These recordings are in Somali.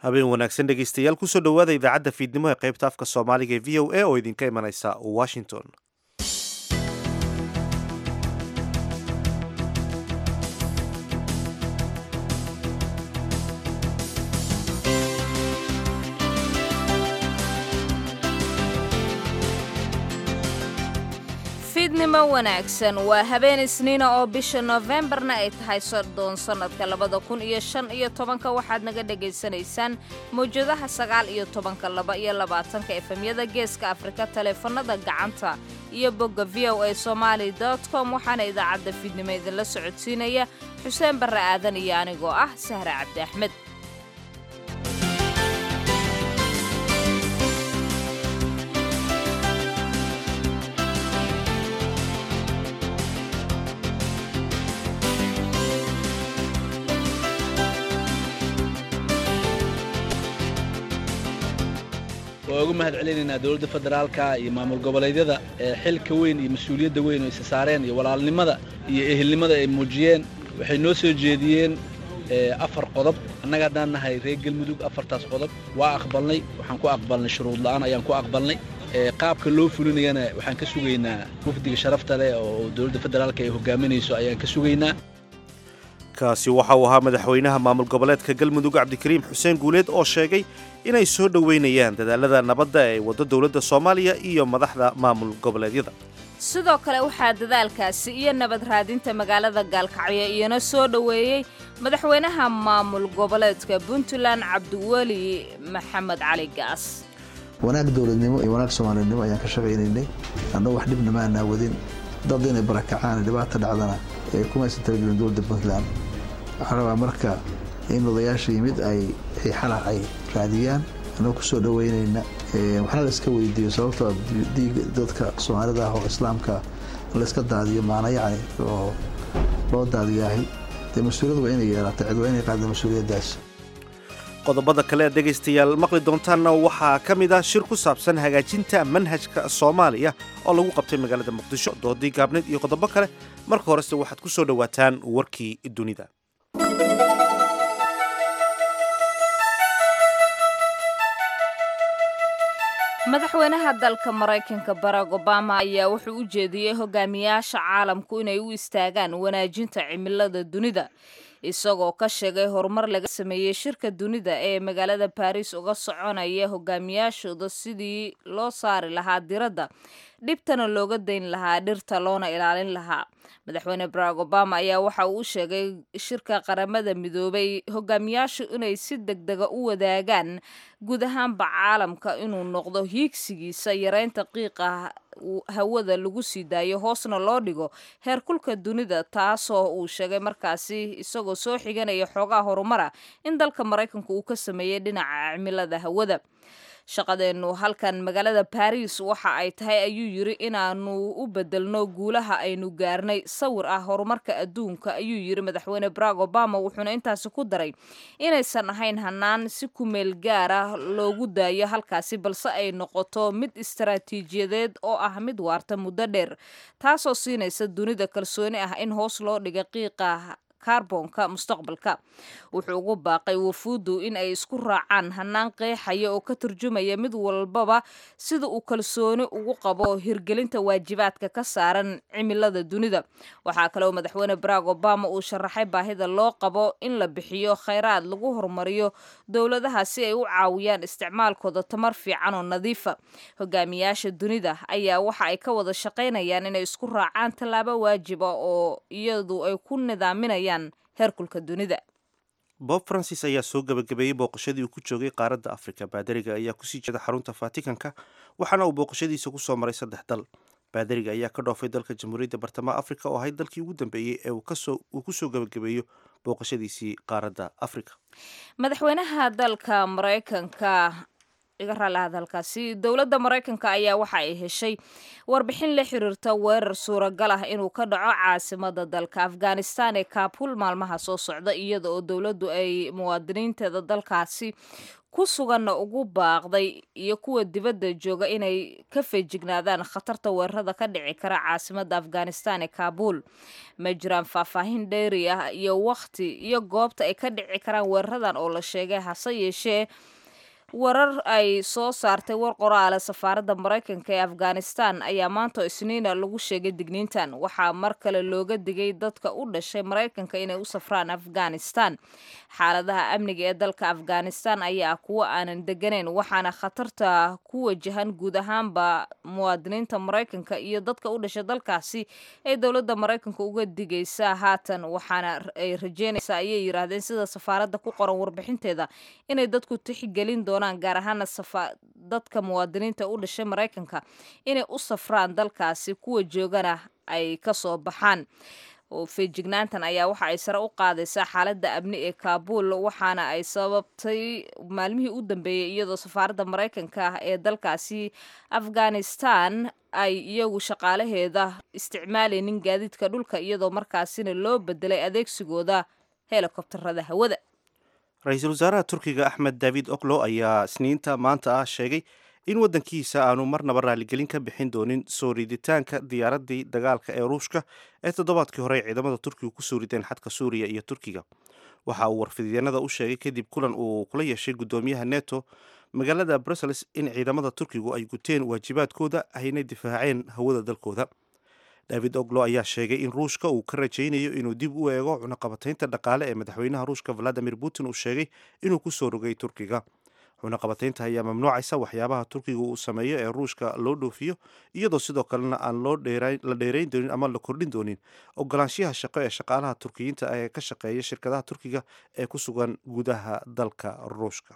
habeen wanaagsan dhegaystayaal kusoo dhowaada idaacadda fiidnimo ee qaybta afka soomaaliga ee v o a oo idinka imanaysa washington fiidnimo wanaagsan waa habeen isniina oo bisha noofembarna ay tahay soddon sannadka labada kun iyo shan iyo tobanka waxaad naga dhegaysanaysaan mawjadaha sagaal iyo tobanka laba iyo labaatanka efemyada geeska afrika taleefanada gacanta iyo bogga v o a somaali com waxaana idaacadda fiidnimo idinla socodsiinaya xuseen barre aadan iyo anigoo ah sahre cabdi axmed waa ugu mahad celinaynaa dowladda federaalka iyo maamul goboleedyada ee xilka weyn iyo mas-uuliyadda weyn oo isa saareen iyo walaalnimada iyo ehelnimada ay muujiyeen waxay noo soo jeediyeen afar qodob annaga haddaan nahay reer galmudug afartaas qodob waa aqbalnay waxaan ku aqbalnay shuruud la'aan ayaan ku aqbalnay qaabka loo fulinayana waxaan ka sugaynaa wafdiga sharafta leh oo dowladda federaalka ay hogaaminayso ayaan ka sugaynaa kaasi waxa uu ahaa madaxweynaha maamul goboleedka galmudug cabdikariim xuseen guuleed oo sheegay inay soo dhoweynayaan dadaalada nabadda ee waddo dowladda soomaaliya iyo madaxda maamul goboleedyada sidoo kale waxaa dadaalkaasi iyo nabad raadinta magaalada gaalkacyo iyana soo dhoweeyey madaxweynaha maamul goboleedka puntland cabdiweli maxamed cali gaas wanaag dowladnimo iyo wanaag soomaalinimo ayaan ka shaqaynaynay annagoo wax dhibna maanaa wadin dad inay barakacaan dhibaata dhacdana ee kumaysan talagelin dowladda puntland waxaa rabaa marka in odayaasha yimid ay xalac ay raadiyaan anagoo ku soo dhoweynayna waxna layska weydiiyo sababtoo diig dadka soomaalida ah oo islaamka layska daadiyo maana yacni oo loo daadiyaahay dee mas-uuliyad waa inay yeelaata cid waa inay qaada mas-uuliyaddaas qodobada kale aad dhegaystayaal maqli doontaanna waxaa ka mid ah shir ku saabsan hagaajinta manhajka soomaaliya oo lagu qabtay magaalada muqdisho doodii gaabneed iyo qodobo kale marka horese waxaad ku soo dhowaataan warkii dunida madaxweynaha dalka maraykanka barack obama ayaa wuxuu u jeediyey hogaamiyaasha caalamku inay u istaagaan wanaajinta cimilada dunida isagoo ka sheegay horumar laga sameeyey shirka dunida ee magaalada baris uga soconaya hogaamiyaashooda sidii loo saari lahaa diradda dhibtana looga dayn lahaa dhirta loona ilaalin lahaa madaxweyne barack obama ayaa waxa uu u sheegay shirka qaramada midoobay hogaamiyaashu inay si degdega u wadaagaan guud ahaanba caalamka inuu noqdo hiigsigiisa yareynta qiiqa hawada lagu sii daayo hoosna loo dhigo heerkulka dunida taasoo uu sheegay markaasi isagoo soo xiganaya xoogaha horumara in dalka maraykanku uu ka sameeyey dhinaca cimilada hawada shaqadeennu halkan magaalada baris waxa ay tahay ayuu yiri inaanu u bedelno guulaha aynu gaarnay sawir ah horumarka adduunka ayuu yiri madaxweyne barack obama wuxuuna intaasi ku daray inaysan ahayn hanaan si kumeel gaar ah loogu daayo halkaasi balse ay noqoto mid istaraatiijiyadeed oo ah mid waarta muddo dheer taasoo siinaysa dunida kalsooni ah in hoos loo dhiga qiiqa kaarboonka mustaqbalka wuxuu ugu baaqay wafuuddu in ay isku raacaan hanaan qeexaya oo ka turjumaya mid walbaba sida uu kalsooni ugu qabo hirgelinta waajibaadka ka saaran cimilada dunida waxaa kaleoo madaxweyne barack obama uu sharaxay baahida loo qabo in la bixiyo khayraad lagu horumariyo dowladaha si ay u caawiyaan isticmaalkooda tamar fiican oo nadiifa hogaamiyaasha dunida ayaa waxa ay ka wada shaqaynayaan inay isku raacaan tallaabo waajiba oo iyadu ay ku nidaaminayaan heerkulka dunida bob francis ayaa soo gebagabeeyey booqashadii uu ku joogay qaaradda afrika baadariga ayaa kusii jeeda xarunta vatikanka waxaana uu booqashadiisa ku soo maray saddex dal baadariga ayaa ka dhoofay dalka jamhuuriyadda bartamaha afrika oo ahayd dalkii ugu dambeeyey ee uu ku soo gebagabeeyo booqashadiisii qaaradda afrika madaxweynaha dalka maraykanka iga raalahaad halkaasi dowladda maraykanka ayaa waxa ay heshay warbixin la xiriirta weerar suuragal ah inuu ka dhaco caasimada dalka afghanistan ee kaabul maalmaha soo socda iyada oo dowladdu ay muwaadiniinteeda dalkaasi ku suganna ugu baaqday iyo kuwa dibadda jooga inay ka feejignaadaan khatarta weerarada ka dhici kara caasimada afghanistan ee kaabul ma jiraan faahfaahin dheeri ah iyo wakhti iyo goobta ay ka dhici karaan weeraradan oo la sheegay hase yeeshee warar ay soo saartay war qoraale safaaradda maraykanka ee afghanistan ayaa maanta isniina lagu sheegay digniintan waxaa mar kale looga digay dadka u dhashay maraykanka inay u safraan afghanistan xaaladaha amniga ee dalka afghanistan ayaa kuwa aanan deganeyn waxaana khatarta ku wajahan guud ahaanba muwaadiniinta maraykanka iyo dadka u dhashay dalkaasi ay dowladda maraykanka uga digaysaa haatan waxaana ay rajeynaysaa ayay yiraahdeen sida safaaradda ku qoran warbixinteeda inay dadku tixgelin doonaan gaar ahaana dadka muwaadiniinta u dhashay maraykanka inay u safraan dalkaasi kuwa joogana ay kasoo baxaan feejignaantan ayaa waxa ay sare u qaadaysaa xaaladda amni ee kaabul waxaana ay sababtay maalmihii u dambeeyey iyadoo safaaradda maraykanka ah ee dalkaasi afghanistan ay iyagu shaqaalaheeda isticmaalaynin gaadiidka dhulka iyadoo markaasina loo bedelay adeegsigooda helikobtarada hawada ra-iisul wasaaraha turkiga axmed david oklo ayaa isniinta maanta ah sheegay in waddankiisa aanu marnaba raaligelin ka bixin doonin soo riditaanka diyaaraddii dagaalka ee ruushka ee toddobaadkii hore ay ciidamada turkiga ku soo rideen xadka suuriya iyo turkiga waxa uu warfidyeennada u sheegay kadib kulan uu kula yeeshay guddoomiyaha neto magaalada brussels in ciidamada turkigu ay guteen waajibaadkooda ayna difaaceen hawada dalkooda david oglo ayaa sheegay in ruushka uu ka rajaynayo inuu dib u eego cunaqabataynta dhaqaale ee madaxweynaha ruushka valadimir putin uu sheegay inuu ku soo rogay turkiga cunaqabataynta ayaa mamnuucaysa waxyaabaha turkiga uu sameeyo ee ruushka loo dhoofiyo iyadoo sidoo kalena aan la dheerayn doonin ama la kordhin doonin ogolaanshiyaha shaqo ee shaqaalaha turkiyiinta ee ka shaqeeya shirkadaha turkiga ee ku sugan gudaha dalka ruushka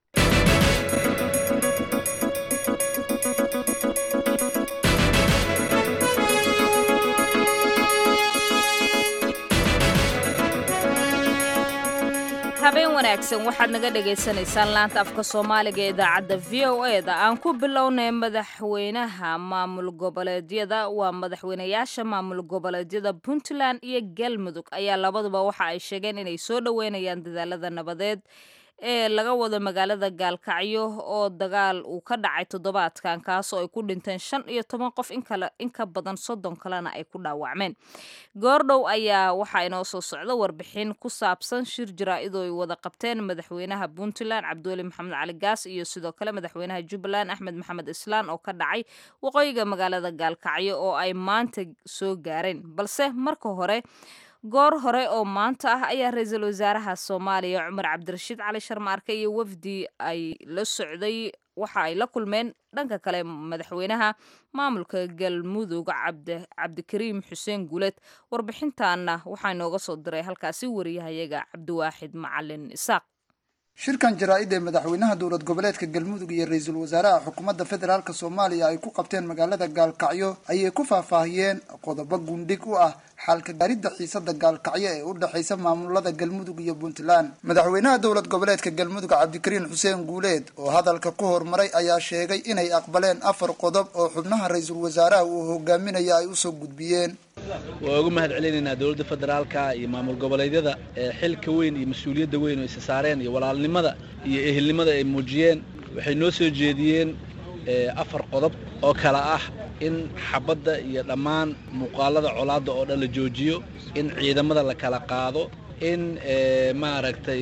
habeen wanaagsan waxaad naga dhagaysanaysaan laanta afka soomaaliga ee idaacadda v o e da aan ku bilownay madaxweynaha maamul goboleedyada waa madaxweynayaasha maamul goboleedyada puntland iyo galmudug ayaa labaduba waxa ay sheegeen inay soo dhoweynayaan dadaalada nabadeed ee laga wado magaalada gaalkacyo oo dagaal uu ka dhacay toddobaadkan kaasoo ay ku dhinteen shan iyo toban qof in ka badan soddon kalena ay ku dhaawacmeen goordhow ayaa waxaa inoo soo socda warbixin ku saabsan shir jaraa-idoo ay wada qabteen madaxweynaha puntland cabdiweli maxamed cali gaas iyo sidoo kale madaxweynaha jubbaland axmed maxamed islaan oo ka dhacay waqooyiga magaalada gaalkacyo oo ay maanta soo gaareen balse marka hore goor hore oo maanta ah ayaa ra-iisul wasaaraha soomaaliya cumar cabdirashiid cali sharmaarke iyo wafdi ay la socday waxa ay la kulmeen dhanka kale madaxweynaha maamulka galmudug cabdikariim xuseen guuleed warbixintaana waxaa inooga soo diray halkaasi wariyahayaga cabdiwaaxid macalin isaaq shirkan jaraa-id ee madaxweynaha dowlad goboleedka galmudug iyo ra-iisul wasaaraha xukuumadda federaalk soomaaliya ay ku qabteen magaalada gaalkacyo ayay ku faahfaahiyeen qodobo gundhig u ah xalka gaaridda xiisada gaalkacyo ee u dhexaysa maamulada galmudug iyo puntland madaxweynaha dowlad goboleedka galmudug cabdikariin xuseen guuleed oo hadalka ku hormaray ayaa sheegay inay aqbaleen afar qodob oo xubnaha ra-iisul wasaaraha uu hogaaminaya ay usoo gudbiyeen waa uga mahad celinaynaa dowladda federaalka iyo maamul goboleedyada ee xilka weyn iyo mas-uuliyadda weyn oo isa saareen iyo walaalnimada iyo ehelnimada ay muujiyeen waxay noo soo jeediyeen afar qodob oo kale ah in xabadda iyo dhammaan muuqaalada colaadda oo dhan la joojiyo in ciidamada la kala qaado in maaragtay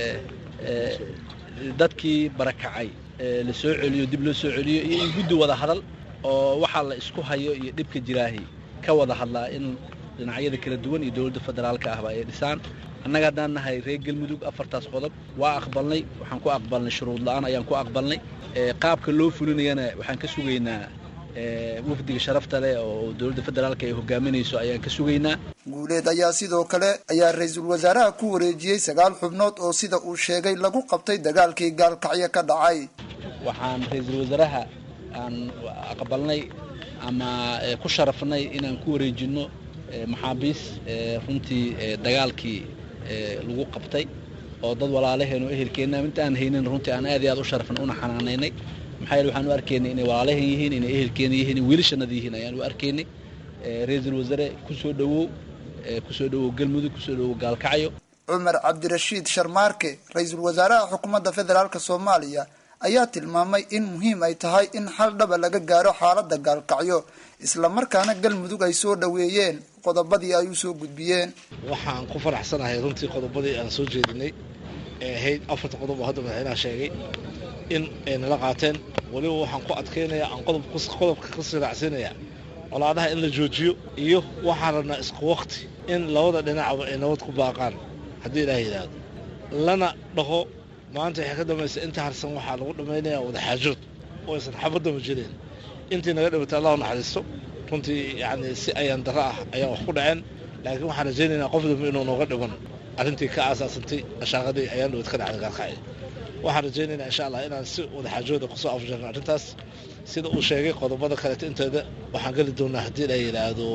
dadkii barakacay la soo celiyo dib loo soo celiyo iyo in guddi wada hadal oo waxaa la isku hayo iyo dhibka jiraahi ka wada hadlaa in dhinacyada kala duwan iyo dowladda federaalka ahba ay dhisaan annaga haddaan nahay reer galmudug afartaas qodob waa aqbalnay waxaan ku aqbalnay shuruud la-aan ayaan ku aqbalnay qaabka loo fulinayana waxaan ka sugaynaa wafdiga sharafta leh oo dowladda federaalka ay hogaaminayso ayaan ka sugaynaa guuleed ayaa sidoo kale ayaa ra-iisul wasaaraha ku wareejiyey sagaal xubnood oo sida uu sheegay lagu qabtay dagaalkii gaalkacyo ka dhacay waxaan ra-iisul wasaaraha aan aqbalnay ama ku sharafnay inaan ku wareejinno maxaabiis runtii dagaalkii lagu qabtay oo dad walaalaheen oo ehelkeenna inta aan haynin runtii aan aad iyo aad u sharafan una xanaanaynay maxaa yeele waxaan u arkaynay inay walaalaheen yihiin inay ehelkeena yihiin in wiilashannada yihiin ayaan u arkaynay ra-iisul wasaare ku soo dhowow kusoo dhowow galmudug kusoo dhowow gaalkacyo cumar cabdirashiid sharmaarke ra-iisul wasaaraha xukuumadda federaalk soomaaliya ayaa tilmaamay in muhiim ay tahay in xal dhaba laga gaaro xaaladda gaalkacyo islamarkaana galmudug ay soo dhoweeyeen qodobadii ay u soo gudbiyeen waxaan ku faraxsanahay runtii qodobadii aan soo jeedinay ee ahayd afarta qodob oo hadda madaxweynaha sheegay in ay nala qaateen weliba waxaan ku adkaynayaa aan qodobka ka siraacsiinayaa colaadaha in la joojiyo iyo waxaan rabnaa isku wakti in labada dhinacba ay nabad ku baaqaan haddii ilaah yidhaahdo lana dhaho maanta waxay ka dambaysa inta harsan waxaa lagu dhammaynayaa wadaxaajood oo aysan xabadama jireen intii naga dhimatay allah naxariisto runtii yacni si ayaan darro ah ayaa wax ku dhaceen laakiin waxaan rajaynaynaa qof dambe inuu nooga dhiman arrintii ka aasaasantay ashaaqadii ayaan dhawad ka dhacday gaalkacyo waxaan rajaynaynaa insha allah inaan si wadaxaajooda kusoo afjarno arrintaas sida uu sheegay qodobada kaleeto inteeda waxaan geli doonaa haddii la yidhaahdo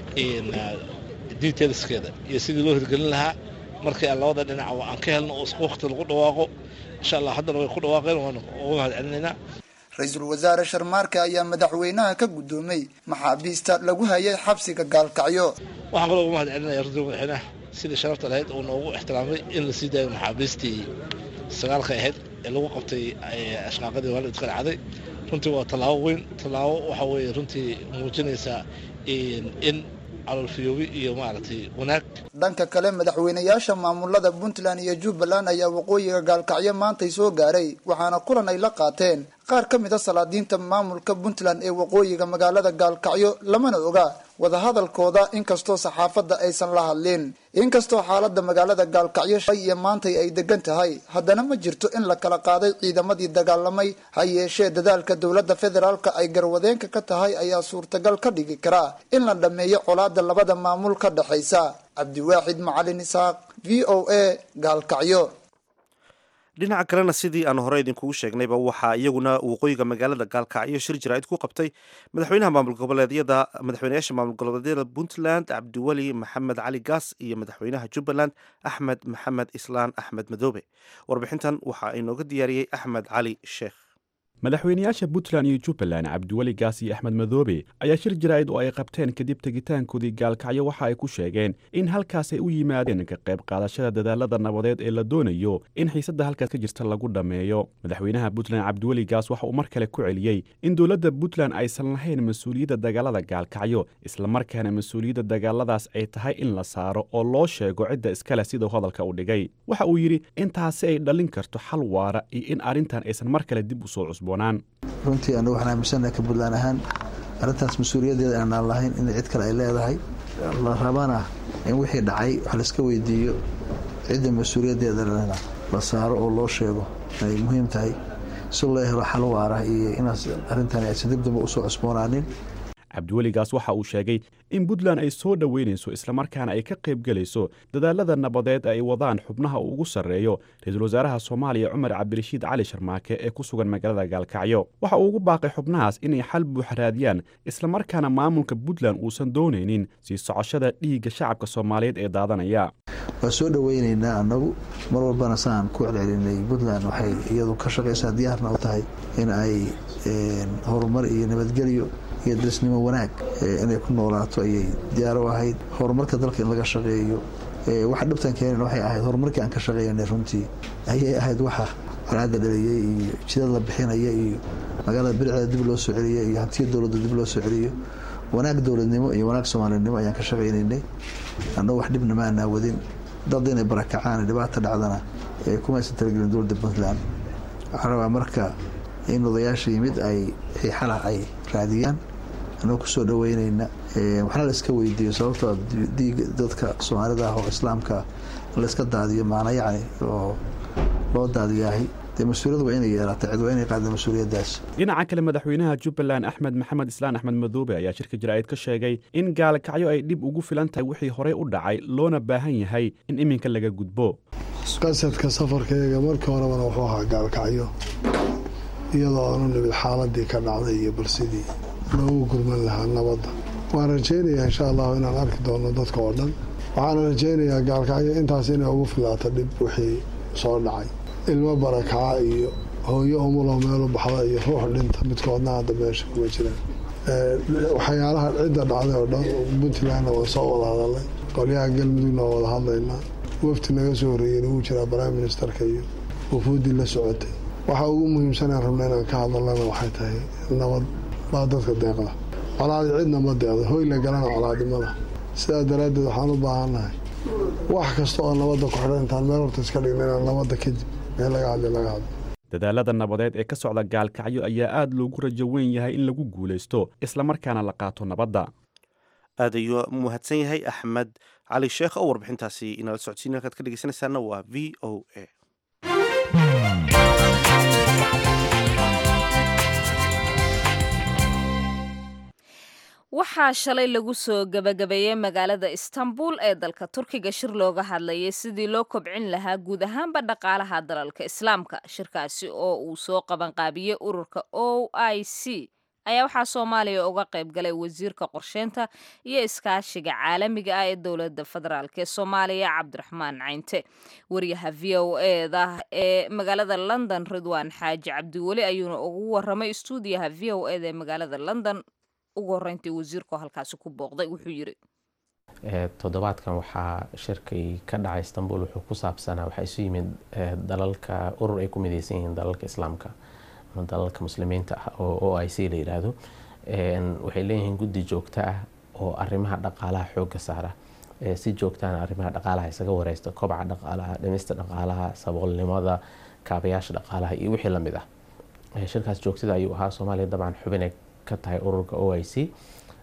detailskeeda iyo sidii loo hirgelin lahaa markii aan labada dhinacba aan ka helno oo isku wakti lagu dhawaaqo insha allah haddana way ku dhawaaqeen waan uga mahad celinaynaa ra-iisul wasaare sharmaarke ayaa madaxweynaha ka guddoomay maxaabiista lagu hayay xabsiga gaalkacyo waxaan kaloo uga mahad celinaya runtii madaxweynaha sidii sharafta lahayd uu noogu ixtiraamay in la sii daayo maxaabiistii sagaalka ahayd ee lagu qabtay ashqaaqadii waalidka dhacday runtii waa tallaabo weyn tallaabo waxa weeye runtii muujinaysaa in calolfiyoobi iyo maaragtay wanaag dhanka kale madaxweynayaasha maamulada puntland iyo jubbaland ayaa waqooyiga gaalkacyo maantay soo gaaray waxaana kulan ay la qaateen qaar ka mid a salaadiinta maamulka puntland ee waqooyiga magaalada gaalkacyo lamana oga wadahadalkooda inkastoo saxaafadda aysan la hadlin inkastoo xaalada magaalada gaalkacyo shalay iyo maantay ay degan tahay haddana ma jirto in la kala qaaday ciidamadii dagaalamay ha yeeshee dadaalka dowladda federaalka ay garwadeenka ka tahay ayaa suurtagal ka dhigi karaa in la dhammeeyo colaada labada maamul ka dhexaysa cabdiwaaxid macalin isaaq v o a gaalkacyo dhinaca kalena sidii aan hore idinkugu sheegnayba waxaa iyaguna waqooyiga magaalada gaalkacyo shir jaraa'id ku qabtay madaxweynaha maamul goboleedyada madaxweynayaasha maamul goboleedyada puntland cabdiweli maxamed cali gaas iyo madaxweynaha jubbaland axmed maxamed islaan axmed madoobe warbixintan waxaa inooga diyaariyey axmed cali sheekh madaxweynayaasha puntland iyo jubbaland cabdiweli gaas iyo axmed madoobe ayaa shir jaraa'id oo ay qabteen kadib tegitaankoodii gaalkacyo waxa ay ku sheegeen in halkaas ay u yimaadeen ka qayb qaadashada dadaalada nabadeed ee la doonayo in xiisadda halkaas ka jirta lagu dhammeeyo madaxweynaha puntland cabdiweli gaas waxa uu mar kale ku celiyey in dowladda puntland aysan lahayn mas-uuliyadda dagaalada gaalkacyo islamarkaana mas-uuliyadda dagaaladaas ay tahay in la saaro oo loo sheego cidda iskale siduu hadalka u dhigay waxa uu yidhi intaasi ay dhalin karto xal waara iyo in arrintan aysan mar kale dib u soo cusbo runtii anagu waxaan aaminsanaha ka puntland ahaan arrintaas mas-uuliyaddeeda aanaan lahayn in cid kale ay leedahay la rabana in wixii dhacay wax laiska weydiiyo cidda mas-uuliyaddeeda lena la saaro oo loo sheego ay muhiim tahay si loo helo xal waara iyo inaas arrintani aysan dib damba usoo cusboonaanin cabdiweligaas waxa uu sheegay in puntland ay soo dhoweynayso islamarkaana ay ka qaybgelayso dadaalada nabadeed ay wadaan xubnaha uu ugu sarreeyo ra-iisul wasaaraha soomaaliya cumar cabdirashiid cali sharmaake ee ku sugan magaalada gaalkacyo waxa uu ugu baaqay xubnahaas inay xal buux raadiyaan islamarkaana maamulka puntland uusan doonaynin sii socoshada dhiigga shacabka soomaaliyeed ee daadanaya waa soo dhoweynaynaa annagu mar walbana saan ku celcelinay puntland waxay iyadu ka shaqaysaa diyaarna u tahay in ay horumar iyo nabadgelyo iyo darisnimo wanaag inay ku noolaato ayay diyaar u ahayd horumarka dalka in laga shaqeeyo waxa dhibtan keenan waxay ahayd horumarkii aan ka shaqeynay runtii ayay ahayd waxa colaada dhaliyey iyo jidad la bixinaya iyo magaalada biricda dib loo soo celiyo iyo hantiya dowladda dib loo soo celiyo wanaag dowladnimo iyo wanaag soomaalinimo ayaan ka shaqaynaynay annagu wax dhibna ma aanaa wadin dad inay barakacaan dhibaata dhacdana kumaysan talagelin dowladda puntland waxaan rabaa marka in odayaasha yimid ay xiixala ay raadiyaan annago kusoo dhaweynayna waxna la iska weydiiyo sababtoo diiga dadka soomaalida ah oo islaamka layska daadiyo maana yacni oo loo daadiyaahay dee mas-uuliyad waa inay yeelata cid waa inay qaada mas-uuliyaddaas dhinaca kale madaxweynaha jubbaland axmed maxamed islaan axmed madoobe ayaa shirka jaraa'id ka sheegay in gaalkacyo ay dhib ugu filan tahay wixii horey u dhacay loona baahan yahay in iminka laga gudbo qasadka safarkayga markii horebana wuxuu ahaa gaalkacyo iyadoo aanu nimid xaaladii ka dhacday iyo balsidii loogu gurman lahaa nabadda waan rajaynayaa insha allahu inaan arki doono dadka oo dhan waxaana rajaynayaa gaalkacyo intaas inay ugu filaato dhib wixii soo dhacay ilmo barakaca iyo hooyo umulo meelu baxda iyo ruux dhinta midkoodna hadda meesha kuma jiraan waxyaalaha cidda dhacday oo dhan puntlandna waan soo wada hadalnay qolyaha galmudugna waa wada hadlaynaa wafti naga soo horeeyeyna wuu jiraa prime ministerka iyo wafuuddii la socotay waxa ugu muhiimsanaan rabna inaan ka hadalnana waxay tahay nabad baa dadka deeqda colaadi cidna ma deeqda hoy la galana colaadimada sidaa daraaddeed waxaan u baahannahay wax kasta oo nabadda ku xidhan intaan meel horta iska dhigna inaan nabadda kadib meel laga hadli laga hadlo dadaalada nabadeed ee ka socda gaalkacyo ayaa aad loogu rajo weyn yahay in lagu guulaysto islamarkaana la qaato nabadda aad ayuu mahadsan yahay axmed cali sheekh oo warbixintaasi inala socodsiin halkaad ka dhegeysanaysaana waa v o a waxaa shalay lagu soo gebagabeeyey magaalada istanbul ee dalka turkiga shir looga hadlayay sidii loo kobcin lahaa guud ahaanba dhaqaalaha dalalka islaamka shirkaasi oo uu soo qabanqaabiyey ururka o i c ayaa waxaa soomaaliya uga qayb galay wasiirka qorsheynta iyo iskaashiga caalamiga ah ee dowladda federaalk ee soomaaliya cabdiraxmaan caynte wariyaha v o eda ee magaalada london ridwaan xaaji cabdiweli ayuuna ugu waramay stuudiyaha v o eda ee magaalada london ugu horeyntii wasiirku halkaasi ku booqday wuxuu yiri toddobaadkan waxaa shirkii ka dhacay istanbul wuxuu ku saabsanaa waxaa isu yimid dalalka urur ay ku mideysan yihiin dalalka islaamka ama dalalka muslimiinta ah oo o i c la yidhaahdo waxay leeyihiin guddi joogto ah oo arrimaha dhaqaalaha xoogga saara si joogtaana arrimaha dhaqaalaha isaga wareysta kobaca dhaqaalaha dhimista dhaqaalaha saboolnimada kaabayaasha dhaqaalaha iyo wixii lamid ah shirkaas joogtada ayuu ahaa soomaaliya dabcan xubinay ka tahay ururka o i c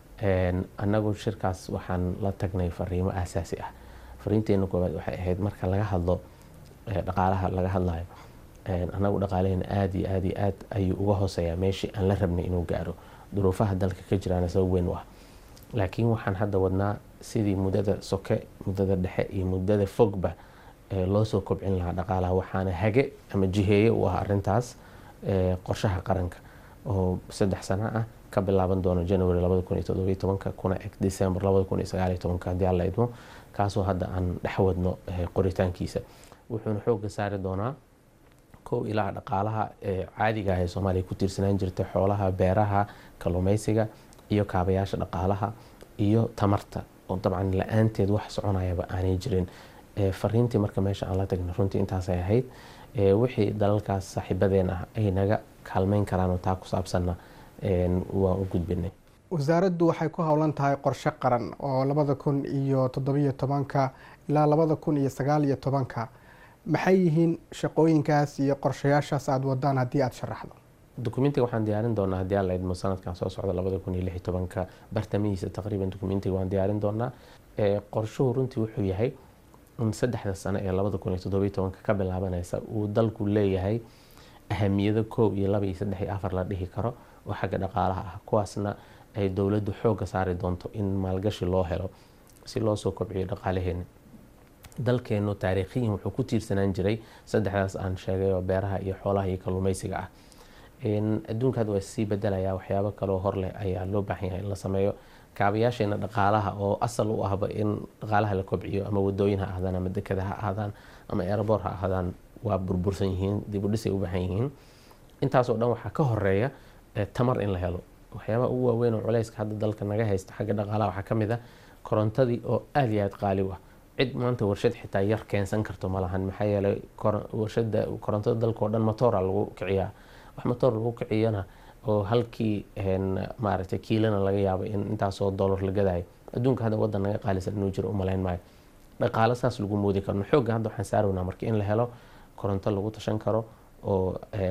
annagu shirkaas waxaan la tagnay fariimo aasaasi ah fariinteena koowaad waxay ahayd marka laga hadlo dhaqaalaha laga hadlayo annagu dhaqaalaheena aada iyo aada iyo aad ayuu uga hooseeyaa meeshii aan la rabnay inuu gaaro duruufaha dalka ka jiraana sabab weyn u ah laakiin waxaan hadda wadnaa sidii muddada soke muddada dhexe iyo muddada fogba loo soo kobcin lahaa dhaqaalaha waxaana hage ama jiheeye u ah arintaas qorshaha qaranka oo saddex sano ah ka bilaaban doono january kuna eg december hadii alla idmo kaasoo hadda aan dhex wadno qoritaankiisa wuxuuna xooga saari doonaa kow ilaa dhaqaalaha caadiga ah ee soomaaliya ku tiirsanaan jirtay xoolaha beeraha kalluumeysiga iyo kaabayaasha dhaqaalaha iyo tamarta oo dabcan la-aanteed wax soconayaba aanay jirin fariintii marka meesha aan la tagna runtii intaasay ahayd wixii dalalkaas saaxiibadeen ah ay naga kaalmeyn karaan oo taa ku saabsanna waan u gudbinay wasaaraddu waxay ku howlan tahay qorshe qaran oo labada kun iyo toddobiyo tobanka ilaa labada kun iyo sagaal iyo tobanka maxay yihiin shaqooyinkaas iyo qorshayaashaas aada wadaan haddii aada sharaxdo dokumentiga waxaan diyaarin doonaa haddii alla idmo sanadkan soo socda labada kun iyo lix iyo tobanka bartamihiisa taqriiban dokumentiga waan diyaarin doonaa qorshuhu runtii wuxuu yahay in saddexda sano ee labada kun iyo toddobiyo tobanka ka bilaabanaysa uu dalku leeyahay ahamiyado koow iyo laba iyo saddex iyo afar la dhihi karo oo xagga dhaqaalaha ah kuwaasna ay dowladdu xoogga saari doonto in maalgashi loo helo si loo soo kobciyo dhaqaalaheena dalkeenu taariikhiyan wuxuu ku tiirsanaan jiray saddexdaas aan sheegay oo beeraha iyo xoolaha iyo kalluumeysiga ah adduunka hadda waa sii bedelaya waxyaabo kaloo hor leh ayaa loo baahan yahay in la sameeyo kaabayaasheena dhaqaalaha oo asal u ahba in dhaqaalaha la kobciyo ama wadooyin ha ahdaan ama dekada ha ahdaan ama airboor ha ahdaan waa burbursan yihiin dibudhisay u baahan yihiin intaasoo dhan waxaa ka horeeya tamar in la helo waxyaabaha ugu waaweyn oo culayska hadda dalka naga haysta xagga dhaqaalaha waxaa ka mid ah korontadii oo aada iyo aada qaali u ah cid maanta warshad xitaa yar keensan karto ma lahan maxaa yeelay warshada korontada dalka oo dhan motoora lagu kiciyaa wax motoor lagu kiciyana oo halkii maaragtay kiilana laga yaabo in intaasoo dollar la gadayo adduunka hadda wadan naga qaalisan inuu jiro umalayn maayo dhaqaalo saas lagu moodi karno xoogga hadda waxaan saaraynaa marka in la helo koronto lagu tashan karo oo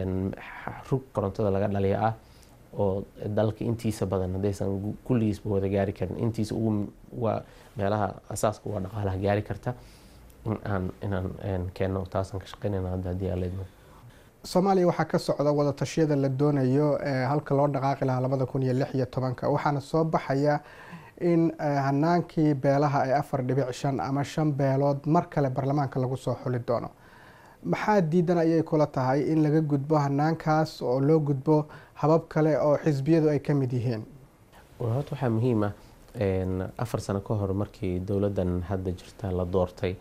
rug korontada laga dhaliya ah oo dalka intiisa badan haddaysan kulligiisba wada gaari karin intiisa ugu waa meelaha asaaska waa dhaqaalaha gaari karta inaan inaan keenno taasaan ka shaqeynayna hadda haddii aan leedmo soomaaliya waxaa ka socda wada tashiyada la doonayo halka loo dhaqaaqi lahaa labada kun iyo lix iyo tobanka waxaana soo baxaya in hanaankii beelaha ay afar dhibic shan ama shan beelood mar kale baarlamaanka lagu soo xuli doono maxaa diidan ayay kula tahay in laga gudbo hanaankaas oo loo gudbo habab kale oo xisbiyadu ay ka mid yihiin horta waxaa muhiim ah afar sano ka hor markii dowladdan hadda jirta la doortay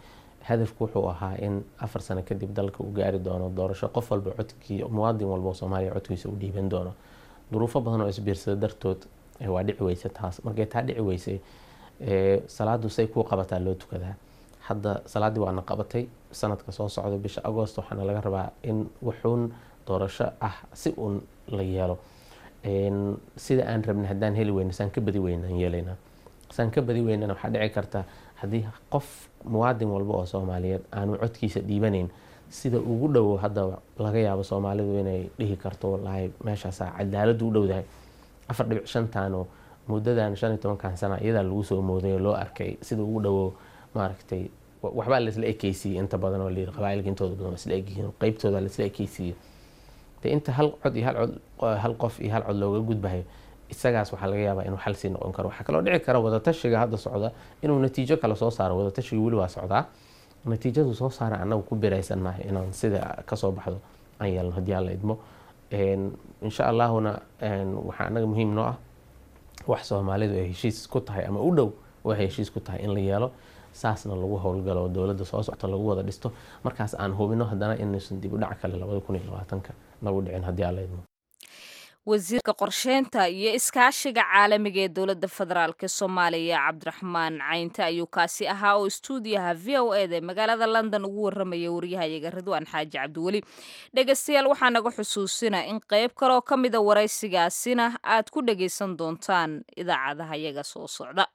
hadafku wuxuu ahaa in afar sano kadib dalka uu gaari doono doorasho qof walba codkii muwaadin walba oo soomaaliya codkiisa u dhiiban doono duruufo badan oo isbiirsada dartood waa dhici weyse taas markay taa dhici weysay salaadu say kuu qabataa loo tukadaa hadda salaaddii waana qabatay sanadka soo socda bisha agost waxaana laga rabaa in wuxuun doorasho ah si uun la yeelo sida aan rabna haddaan heli weyna saan ka badi weynaan yeelaynaa saan ka badi weynana waxaa dhici karta haddii qof muwaadin walba oo soomaaliyeed aanu codkiisa dhiibanayn sida ugu dhowo hadda laga yaabo soomaalidu inay dhihi karto wallaahi meeshaasaa cadaaladu u dhowdahay afar dhibic shantaano muddadan shan iyo tobankan sana iyadaa lagu soo mooday oo loo arkay sida ugu dhowo maaragtay waxbaa laisla ekeysiiyey inta badan oo layiri qabaailka intooda badan waa isla egyihiin qeybtooda laisla ekeysiiyey de inta hal cod iyo hal cod hal qof iyo hal cod looga gudbahayo isagaas waxaa laga yaabaa inuu xal sii noqon karo waxaa kaloo dhici kara wadatashiga hadda socda inuu natiijo kale soo saaro wadatashiga weli waa socdaa natiijadu soo saara annagu ku biraysannahay inaan sida kasoo baxdo aan yeelno haddii aan la idmo insha allahuna waxaa annaga muhiim noo ah wax soomaalidu ay heshiis ku tahay ama u dhow waxay heshiis ku tahay in la yeelo saasna lagu howlgalo dowladda soo socto lagu wada dhisto markaas aan hubino haddana inaysan dib u dhac kale labada kun iyo labaatanka nagu dhicin haddii aan la idmo wasiirka qorsheynta iyo iskaashiga caalamiga ee dowladda federaalk soomaaliya cabdiraxmaan caynte ayuu kaasi ahaa oo istuudiyaha v o eda magaalada london ugu waramaya waryahayaga ridwaan xaaji cabdiweli dhegeystayaal waxaa naga xusuusina in qeyb kaloo ka mida waraysigaasina aad ku dhageysan doontaan idaacadaha yaga soo socda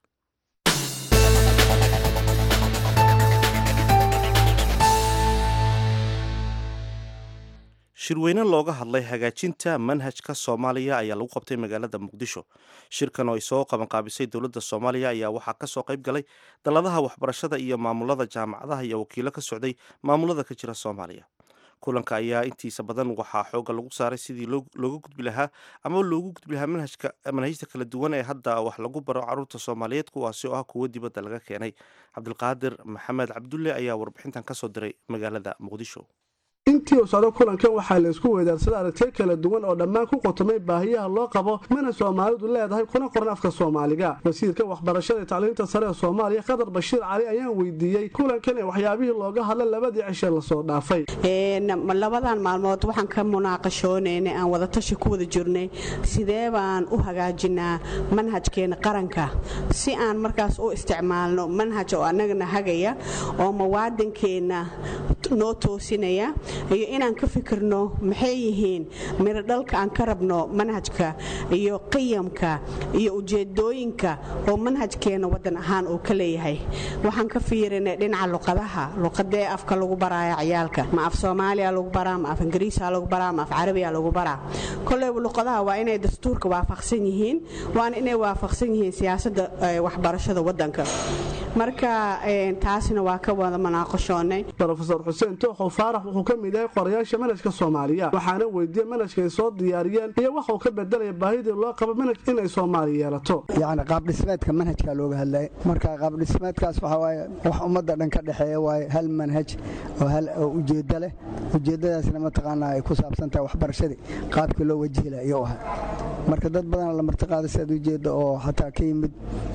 shirweyne looga hadlay hagaajinta manhajka soomaaliya ayaa lagu qabtay magaalada muqdisho shirkan oo ay soo qabanqaabisay dowladda soomaaliya ayaa waxaa kasoo qayb galay dalladaha waxbarashada iyo maamulada jaamacadaha iyo wakiilo ka socday maamulada ka jira soomaaliya kulanka ayaa intiisa badan waxaa xooga lagu saaray sidii looga gudbi lahaa ama loogu gudbi lahaa manhajta kala duwan ee hadda wax lagu baro caruurta soomaaliyeed kuwaasi oo ah kuwo dibadda laga keenay cabdilqaadir maxamed cabdulle ayaa warbixintan kasoo diray magaalada muqdisho intii uu socdo kulankan waxaa la isku weydaarsaday aragtiyo kala duwan oo dhammaan ku qotomay baahiyaha loo qabo mana soomaalidu leedahay kuna qoran afka soomaaliga wasiirka waxbarashada tacliinta sare ee soomaaliya khadar bashiir cali ayaan weydiiyey kulankan ee waxyaabihii looga hadla labadii cishe lasoo dhaafay labadan maalmood waxaan ka munaaqashoonaynay aan wadatashi ku wada jirnay sidee baan u hagaajinaa manhajkeena qaranka si aan markaas u isticmaalno manhaj oo annagana hagaya oo muwaadinkeenna noo toosinaya iyo inaan ka fikirno maxay yihiin miro dhalka aan ka rabno manhajka iyo qiyamka iyo ujeedooyinka oo manhajkeena wadan ahaan uu ka leeyahay waxaan ka fiirinay dhinaca luqadaha luqadee afka lagu baraayo ciyaalka ma af soomaaliya lagu baraa ma af ingiriisa lagu baraa ma af carabiya lagu baraa koleyba luqadaha waa inay dastuurka waafaqsan yihiin waana inay waafaqsan yihiin siyaasadda waxbarashada wadanka marka taasina waa ka wada munaaqashoonay rofeor xuseen tooxow faarax wuxuu ka mid yahay qorayaasha manhajka soomaaliya waxaana weydiiyey manhajka ay soo diyaariyeen iyo waxuu ka bedelaya baahidii loo qabo manhaj inay soomaaliya yeelato yacni qaabdhismeedka manhajka looga hadlaya marka qaabdhismeedkaas waxaa waaye wax ummadda dhan ka dhexeeya waaye hal manhaj oo hal oo ujeeddo leh ujeeddadaasna mataqaanaa ay ku saabsan tahay waxbarashadii qaabkii loo wajihi laha iyou ahaa marka dad badan la martiqaaday sidaad ujeedda oo xataa ka yimid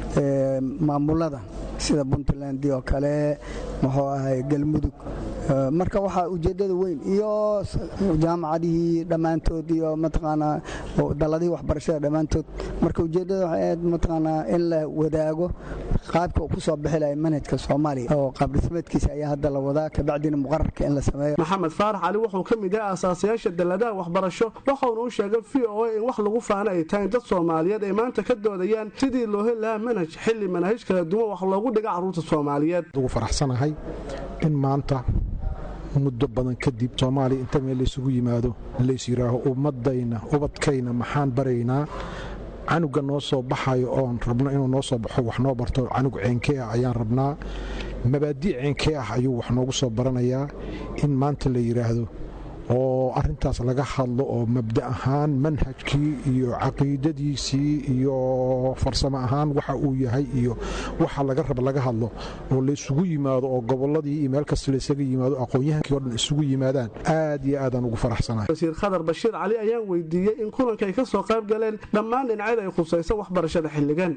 maamulada sida puntland oo kale muxuu ahay galmudug marka waxaa ujeeddada weyn iyo jaamacadihii dhammaantood iyo mataqaanaa dalladihii waxbarashada dhammaantood marka ujeeddada waxay ahayd mataqaanaa in la wadaago qaabka uu ku soo bixi lahay manhajka soomaaliya oo qaabdhismeedkiisa ayaa hadda la wadaa kabacdina muqararka in la sameeyo maxamed faarax cali wuxuu ka mid yahay asaasayaasha dalladaha waxbarasho waxauna u sheegay v o a in wax lagu faana ay tahay dad soomaaliyeed ay maanta ka doodayaan sidii loo heli lahaa manhaj xilli manahaj kala duwan wax loogu dhiga carruurta soomaaliyeed ugu faraxsanahay in maanta muddo badan kadib soomaaliya inta meel laysugu yimaado lays yidhaaho ummadayna ubadkayna maxaan baraynaa canuga noo soo baxayo oon rabno inuu noo soo baxo wax noo barto canug ceenkee ah ayaan rabnaa mabaadii ceenkee ah ayuu wax noogu soo baranayaa in maanta la yidhaahdo oo arintaas laga hadlo oo mabda ahaan manhajkii iyo caqiidadiisii iyo farsamo ahaan waxa uu yahay iyo waxa laga raba laga hadlo oo laysugu yimaado oo goboladii iyo meel kasta laysaga yimaado aqoon-yahankii o dhan isugu yimaadaan aad iyo aadaan ugu faraxsanahay wasiir khadar bashiir cali ayaan weydiiyey in kulanka ay ka soo qayb galeen dhammaan dhinacyada ay khusayso waxbarashada xilligan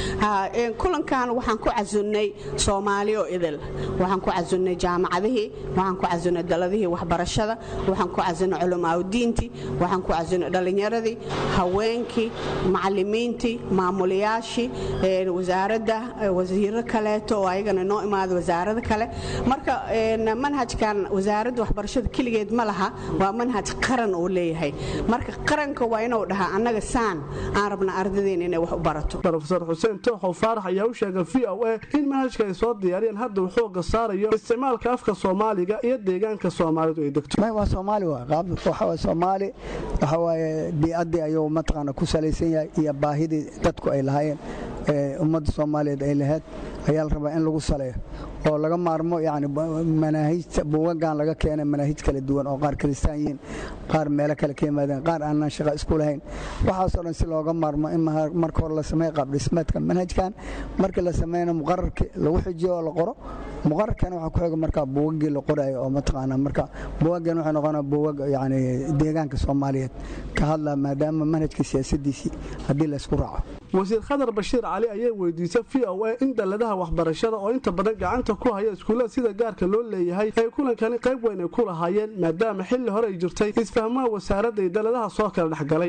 kulankan waxaan ku casunnay soomaali oo idil waxaan ku casunnay jaamacadihii waxaan ku casunnay daladihii waxbarashada waxaan ku casunnay culamaaudiintii waxaan ku casunnay dhallinyaradii haweenkii macalimiintii maamulayaashii wasaaradda wasiiro kaleeto oo ayagana noo imaada wasaarada kale marka manhajkan wasaaradda waxbarashada keligeed ma laha waa manhaj qaran uu leeyahay marka qaranka waa inuu dhahaa annaga saan aan rabna ardadeen inay wax u barato rofeor xuseen tooxow faarax ayaa u sheegay v o a in manhajka ay soo diyaariyeen hadda uu xooga saarayo isticmaalka afka soomaaliga iyo deegaanka soomaalidu ay degto waa soomaali waa soomaali waxa waaye biicaddii ayuu mataqaana ku salaysan yahay iyo baahidii dadku ay lahaayeen ummadda soomaaliyeed ay lahayd ayaa la rabaa in lagu saleeyo oo laga maarmo yani manaahijta buugagan laga keenay manaahij kala duwan oo qaar kristaan yihiin qaar meelo kale ka yimaadeen qaar aanan shaqa isku lahayn waxaasoo dhan si looga maarmo in marka hore la sameeya qaabdhismeedka manhajkan markii la sameeyana muqararkii lagu xijiyo oo la qoro muqararkana waxaa ku xiga markaa buugagii la qorayo oo mataqaana marka buugagan waxay noqonaa buugag yani deegaanka soomaaliyeed ka hadla maadaama manhajka siyaasadiisii haddii la isku raaco wasiir khadar bashiir cali ayay weydiisay v o a in dalladaha waxbarashada oo inta badan gacanta ku haya iskuullada sida gaarka loo leeyahay ay kulankani qayb weyn ay ku lahaayeen maadaama xilli hore ay jirtay isfahmaha wasaaradda iyo dalladaha soo kala dhexgalay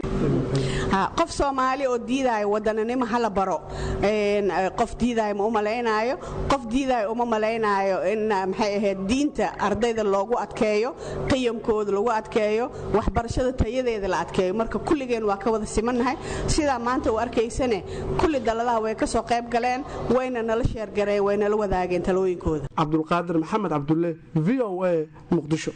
qof soomaali oo diidaayo wadananimo hala baro qof diidaayo ma u malaynaayo qof diidaayo uma malaynaayo in maxay ahayd diinta ardayda loogu adkeeyo qiyamkooda lagu adkeeyo waxbarashada tayadeeda la adkeeyo marka kulligeen waa ka wada simannahay sidaa maanta u arkaysane kulli dalladaha way ka soo qayb galeen wayna nala sheergareen way nala wadaageen talooyinkooda cabdulqaadir maxamed cabdulle v o a muqdisho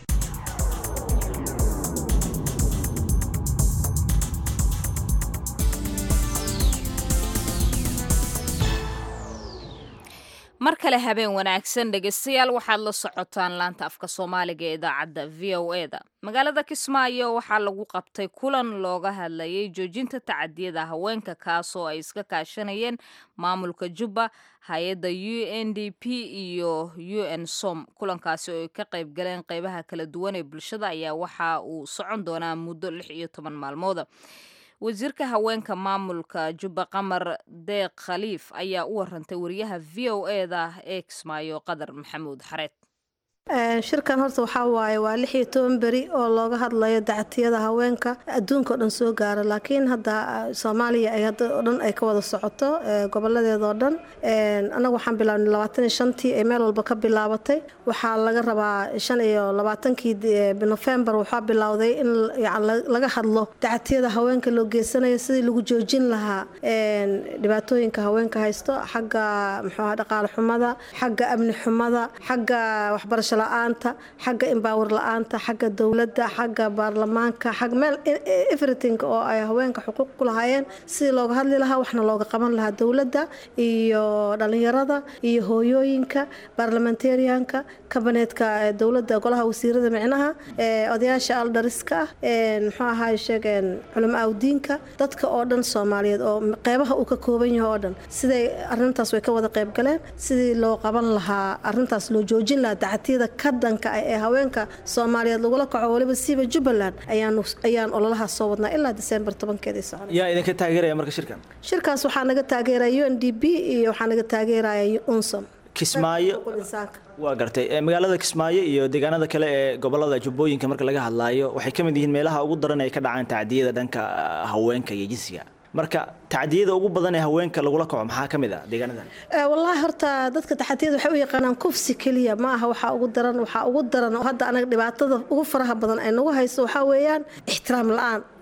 mar kale habeen wanaagsan dhegaystayaal waxaad la socotaan laanta afka soomaaliga ee idaacadda v o e da magaalada kismaayo waxaa lagu qabtay kulan looga hadlayay joojinta tacadiyada haweenka kaasoo ay iska kaashanayeen maamulka jubba hay-adda u n d p iyo u n som kulankaasi oo ay ka qayb galeen qeybaha kala duwan ee bulshada ayaa waxa uu socon doonaa muddo lix iyo toban maalmooda wasiirka haweenka maamulka jubba qamar deeq khaliif ayaa u warantay wariyaha v o e da ee kismaayo qadar maxamuud xareed shirkan horta waxaa waaye waa lix iyo toban beri oo looga hadlayo dacatiyada haweenka adduunka oo dhan soo gaara laakiin hadda soomaaliya ay hadda oo dhan ay ka wada socoto goboladeeda oo dhan annaga waxaan bilaabnay labaatan iyo shantii ay meel walba ka bilaabatay waxaa laga rabaa shan iyo labaatankii nofembar waxaa bilowday in laga hadlo dacatiyada haweenka loo geysanayo sidii lagu joojin lahaa dhibaatooyinka haweenka haysto xagga muxuuha dhaqaale xumada xagga amni xumada xagga waxbarasho la-aanta xagga embaawar la-aanta xagga dowladda xagga baarlamaanka xag meel everything oo ay haweenka xuquuq ku lahaayeen sidii looga hadli lahaa waxna looga qaban lahaa dowladda iyo dhalinyarada iyo hooyooyinka baarlamentarianka kabaneedka dowladda golaha wasiirada micnaha odayaasha aldariska ah muxuu ahaay sheegeen culamo awdiinka dadka oo dhan soomaaliyeed oo qeybaha uu ka kooban yahay oo dhan siday arintaas way ka wada qayb galeen sidii loo qaban lahaa arintaas loo joojin lahaa dacatiyada ka dhanka ah ee haweenka soomaaliyeed lagula kaco waliba siiba jubbaland ayaan ololahaas soo wadnaa ilaa disembar tobankeedii socon yaa idinka taageeraya marka shirkan shirkaas waxaa naga taageeraya u n d b iyo waxaa naga taageeraya unsom kismaayo waa gartay magaalada kismaayo iyo deegaanada kale ee gobolada jubbooyinka marka laga hadlaayo waxay ka mid yihiin meelaha ugu daran ay ka dhacaan tacdiyada dhanka haweenka iyo jinsiga marka tacdiyada ugu badan ee haweenka lagula kaco maxaa ka mid ah deegaanadan wallaahi horta dadka taxadiyada waxay u yaqaanaan kufsi keliya ma aha waxaa ugu daran waxaa ugu daran oo hadda anaga dhibaatada ugu faraha badan ay nagu hayso waxaa weeyaan ixtiraam la-aan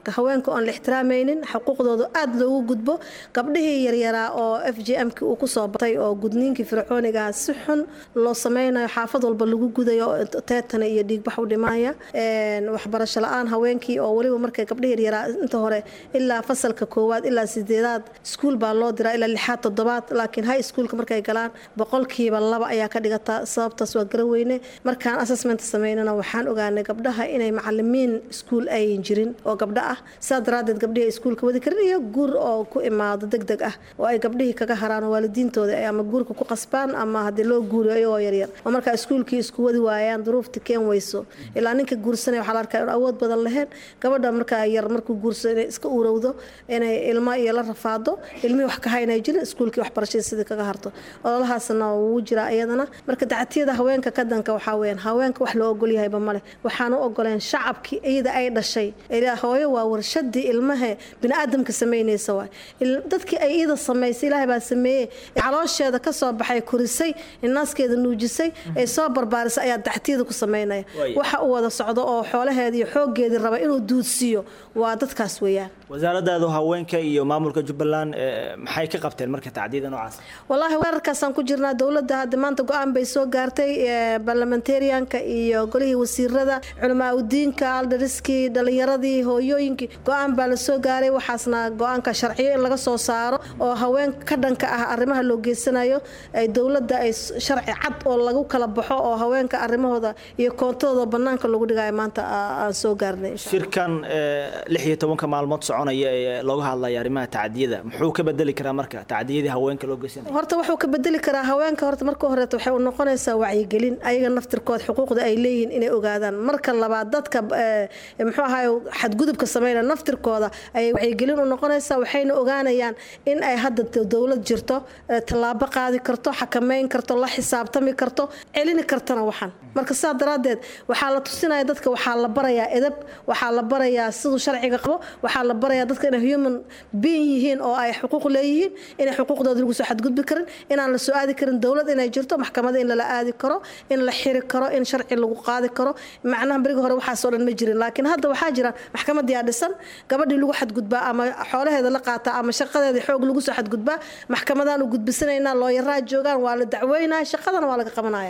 marka haweenka oon la ixtiraamaynin xuquuqdooda aada loogu gudbo gabdhihii yaryaraa oo f j m-ki uu kusoo batay oo gudniinkii fircoonigaha si xun loo sameynayo xaafad walba lagu gudayo teetana iyo dhiigbax u dhimaya waxbarasho la-aan haweenkii oo weliba markay gabdhihi yaryaraa inta hore ilaa fasalka koowaad ilaa sideedaad iskuul baa loo diraa ilaa lixaad toddobaad laakiin high schoolka markay galaan boqolkiiba laba ayaa ka dhigataa sababtaas waa garaweyne markaan assessment sameynana waxaan ogaanay gabdhaha inay macalimiin iskuul ayan jirin oo gabdho ah sidaa daraadeed gabdhihii iskuulka wadi karin iyo guur oo ku imaado deg deg ah oo ay gabdhihii kaga haraan oo waalidiintooda ay ama guurka ku qasbaan ama haddii loo guuriyo iyagoo yaryar oo markaa iskuulkii isku wadi waayaan duruufta keen weyso ilaa ninka guursanaya waxaa la arkaa in awood badan lahayn gabadha markaa yar markuu guursado inay iska urowdo inay ilmo iyo la rafaado ilmihii wax ka haynay jirin iskuulkii waxbarashadii sidii kaga harto ololahaasna wuu jiraa iyadana marka dacatiyada haweenka ka danka waxaa weyaan haweenka wax loo ogol yahayba male waxaan u ogoleen shacabkii iyada ay dhashay hooyo waa warshadii ilmaha biniaadamka samaynaysa waay dadkii ay iyada samaysay ilaahay baa sameeyey caloosheeda ka soo baxay korisay naaskeeda nuujisay ay soo barbaarisay ayaa dactiyada ku samaynaya waxa uu wada socdo oo xoolaheeda iyo xooggeedii raba inuu duudsiiyo waa dadkaas weeyaan wasaaradaadu haweenka iyo maamulka jubbaland maxay ka qabteen marka tacdiyada noocaas wallaahi weerarkaasaan ku jirnaa dowladda hadda maanta go-aan bay soo gaartay barlamentarianka iyo golihii wasiirada culamaa udiinka aldariskii dhalinyaradii hooyooyinkii go-aan baa la soo gaaray waxaasna go-aanka sharciyo in laga soo saaro oo haween ka dhanka ah arrimaha loo geysanayo ay dowladda ay sharci cad oo lagu kala baxo oo haweenka arrimahooda iyo koontadooda banaanka lagu dhigayo maanta aan soo gaarnay shirkan lix iyo tobanka maalmood soconaya ee looga hadlaya arrimaha tacdiyada muxuu ka bedeli karaa marka tacdiyadii haweenka loo geysanaya horta wuxuu ka bedeli karaa haweenka horta marka horeeto waxay u noqonaysaa wacyigelin ayaga naftirkood xuquuqda ay leeyihiin inay ogaadaan marka labaad dadka muxuu ahaay xadgudubka sameynaya naftirkooda ayay wacyigelin u noqonaysaa waxayna ogaanayaan in ay hadda dowlad jirto tallaabo qaadi karto xakameyn karto la xisaabtami karto celini kartana waxan marka sidaa daraaddeed waxaa la tusinaya dadka waxaa la barayaa edab waxaa la barayaa siduu sharciga qabo waxaa la barayaa dadka inay human being yihiin oo ay xuquuq leeyihiin inay xuquuqdooda lagu soo xadgudbi karin inaan la soo aadi karin dowlad inay jirto maxkamada in lala aadi karo in la xiri karo in sharci lagu qaadi karo macnaha berigi hore waxaasoo dhan ma jirin laakiin hadda waxaa jira maxkamadiyaa dhisan gabadhii lagu xadgudbaa ama xoolaheeda la qaataa ama shaqadeeda xoog lagu soo xadgudbaa maxkamadaan u gudbisanaynaa looyaraa joogaan waa la dacweynaya shaqadana waa laga qabanaya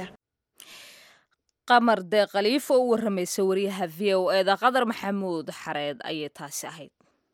qamar dee khaliifo u waramaysa wariyaha v o eda qadar maxamuud xareed ayay taasi ahayd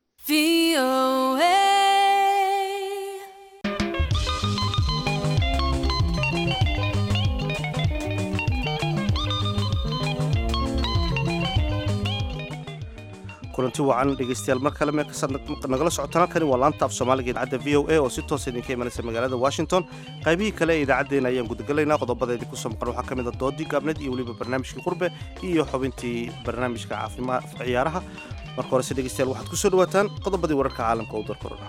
kulanti wacan dhegeystayaal mar kale meel kastaad nagala socotaan halkani waa laanta af soomaaliga idaacadda v o a oo si toosa idinka imanaysa magaalada washington qaybihii kale ee idaacaddeenna ayaan gudagalaynaa qodobada idinku soo maqan waxaa ka mid a doodii gaabneed iyo weliba barnaamijkii qurbe iyo xubintii barnaamijka caafimaad ciyaaraha marka horese dhegeystayaal waxaad ku soo dhawaataan qodobadii wararka caalamka u darkorona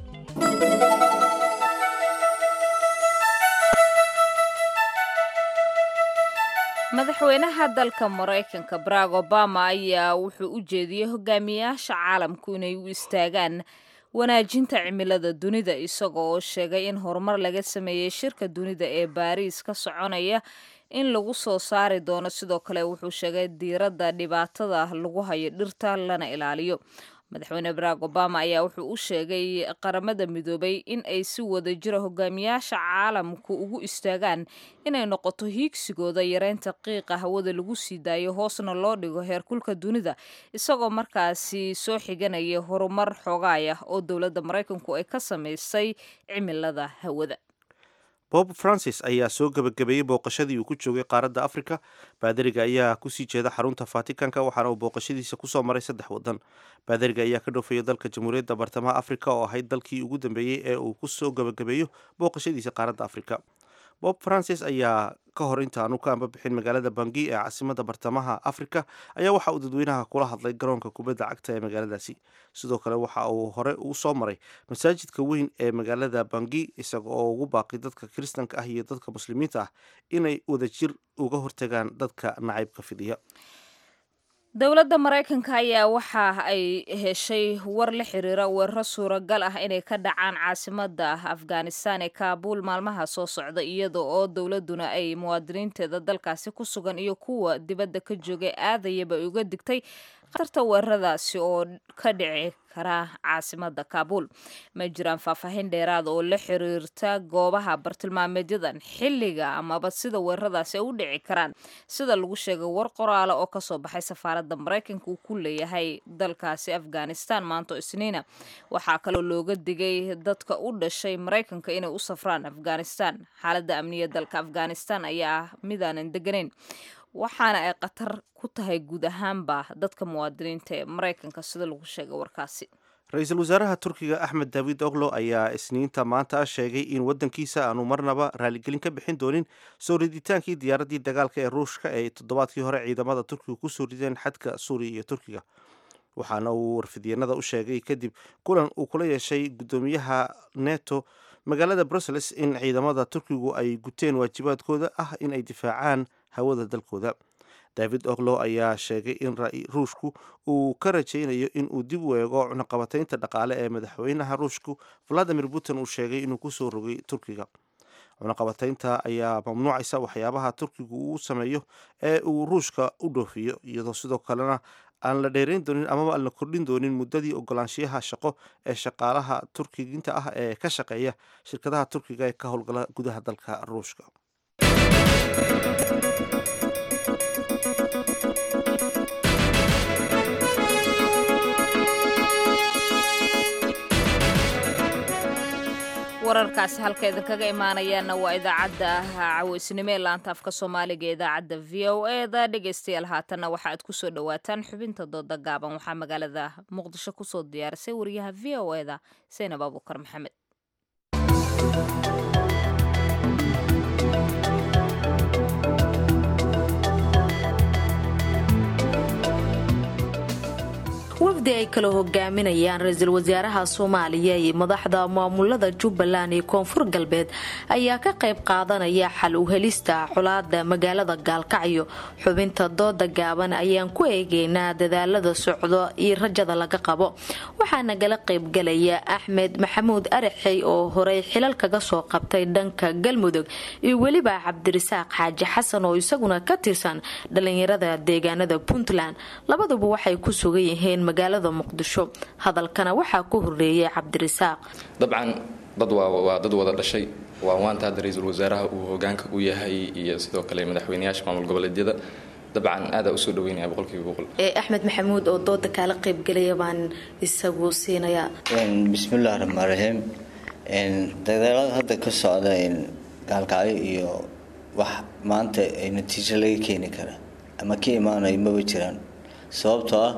madaxweynaha dalka maraykanka barack obama ayaa wuxuu u jeediyey hogaamiyayaasha caalamku inay u istaagaan wanaajinta cimilada dunida isagoo oo sheegay in horumar laga sameeyey shirka dunida ee baariis ka soconaya in lagu soo saari doono sidoo kale wuxuu sheegay diiradda dhibaatada lagu hayo dhirta lana ilaaliyo madaxweyne barack obama ayaa wuxuu u sheegay qaramada midoobay in ay si wada jira hogaamiyaasha caalamku ugu istaagaan inay noqoto hiigsigooda yareynta qiiqa hawada lagu sii daayo hoosna loo dhigo heerkulka dunida isagoo markaasi soo xiganaya horumar xoogaay ah oo dowladda maraykanku ay ka samaysay cimilada hawada bob francis ayaa soo gebagabeeyey booqashadii uu ku joogay qaaradda afrika baadariga ayaa kusii jeeda xarunta vaticanka waxaana uu booqashadiisa kusoo maray saddex wadan baadariga ayaa ka dhoofaya dalka jamhuuriyadda bartamaha afrika oo ahayd dalkii ugu dambeeyey ee uu kusoo gebagabeeyo booqashadiisa qaaradda afrika bob francis ayaa ka hor intaanu ka ambabixin magaalada bangi ee caasimada bartamaha afrika ayaa waxa uu dadweynaha kula hadlay garoonka kubadda cagta ee magaaladaasi sidoo kale waxa uu hore u soo maray masaajidka weyn ee magaalada bangi isaga oo ugu baaqi dadka kiristanka ah iyo dadka muslimiinta ah inay wadajir uga hortagaan dadka nacaybka fidiya dowladda maraykanka ayaa waxa ay heshay war la xiriira weeraro suuragal ah inay ka dhacaan caasimada afghanistan ee kaabuul maalmaha soo socda iyada oo dowladuna ay muwaadiniinteeda dalkaasi ku sugan iyo kuwa dibadda ka joogay aadayaba uga digtay khatarta weeraradaasi oo ka dhici kara caasimada kaabul ma jiraan faahfaahin dheeraada oo la xiriirta goobaha bartilmaameedyadan xilliga amaba sida weeraradaasi ay u dhici karaan sida lagu sheegay war qoraale oo kasoo baxay safaaradda maraykanka uu ku leeyahay dalkaasi afghanistan maanto isniina waxaa kaloo looga digay dadka u dhashay maraykanka inay u safraan afghanistan xaaladda amniya dalka afghanistan ayaa ah midaanan deganayn waxaana ay khatar ku tahay guud ahaanba dadka muwaadiniinta ee maraykanka sida lagu sheegay warkaasi ra-iisul wasaaraha turkiga axmed daawid oglo ayaa isniinta maanta sheegay in waddankiisa aanu marnaba raaligelin ka bixin doonin soo riditaankii diyaaraddii dagaalka ee ruushka ee toddobaadkii hore ciidamada turkiga kusoo rideen xadka suuriya iyo turkiga waxaana uu warfidyenada u sheegay kadib kulan uu kula yeeshay guddoomiyaha neto magaalada brussels in ciidamada turkigu ay guteen waajibaadkooda ah in ay difaacaan hawada dalkooda david oglo ayaa sheegay in ruushku uu ka rajaynayo in uu dib u eego cunaqabataynta dhaqaale ee madaxweynaha ruushku valadimir putin uu sheegay inuu kusoo rogay turkiga cunaqabataynta ayaa mamnuucaysa waxyaabaha turkigu uu sameeyo ee uu ruushka u dhoofiyo iyadoo sidoo kalena aan la dheerayn doonin amaba aan la kordhin doonin muddadii ogolaanshiyaha shaqo ee shaqaalaha turkiginta ah ee ka shaqeeya shirkadaha turkiga ee ka howlgala gudaha dalka ruushka wararkaasi halka idinkaga imaanayaana waa idaacadda caweysnimo ee laanta afka soomaaliga ee idaacadda v o eda dhegeystayaal haatanna waxa aad kusoo dhawaataan xubinta dooda gaaban waxaa magaalada muqdisho kusoo diyaarisay wariyaha v o eda saynab abuukar maxamed wafdi ay kala hogaaminayaan ra-iisul wasaaraha soomaaliya iyo madaxda maamulada jubbaland iyo koonfur galbeed ayaa ka qayb qaadanaya xal u helista colaada magaalada gaalkacyo xubinta dooda gaaban ayaan ku eegeynaa dadaalada socdo iyo rajada laga qabo waxaa nagala qaybgalaya axmed maxamuud araxey oo horey xilal kaga soo qabtay dhanka galmudug iyo weliba cabdirasaaq xaaji xasan oo isaguna ka tirsan dhalinyarada deegaanada puntland labaduba waxay ku sugan yihiin magaalada muqdisho hadalkana waxaa ku horeeyay cabdirasaaq dabcan dad waa dad wada dhashay waa waanta hadda ra-iisul wasaaraha uu hogaanka u yahay iyo sidoo kale madaxweynayaasha maamul goboleedyada dabcan aadaa usoo dhaweynaya boqolkiiba boqol axmed maxamuud oo dooda kaala qaybgalaya baan isagu siinayaa bismillahi raxmaan raxiim dagaalada hadda ka socda gaalkacyo iyo wax maanta natiijo laga keeni kara ama ka imaanayo maba jiraan sababtoo ah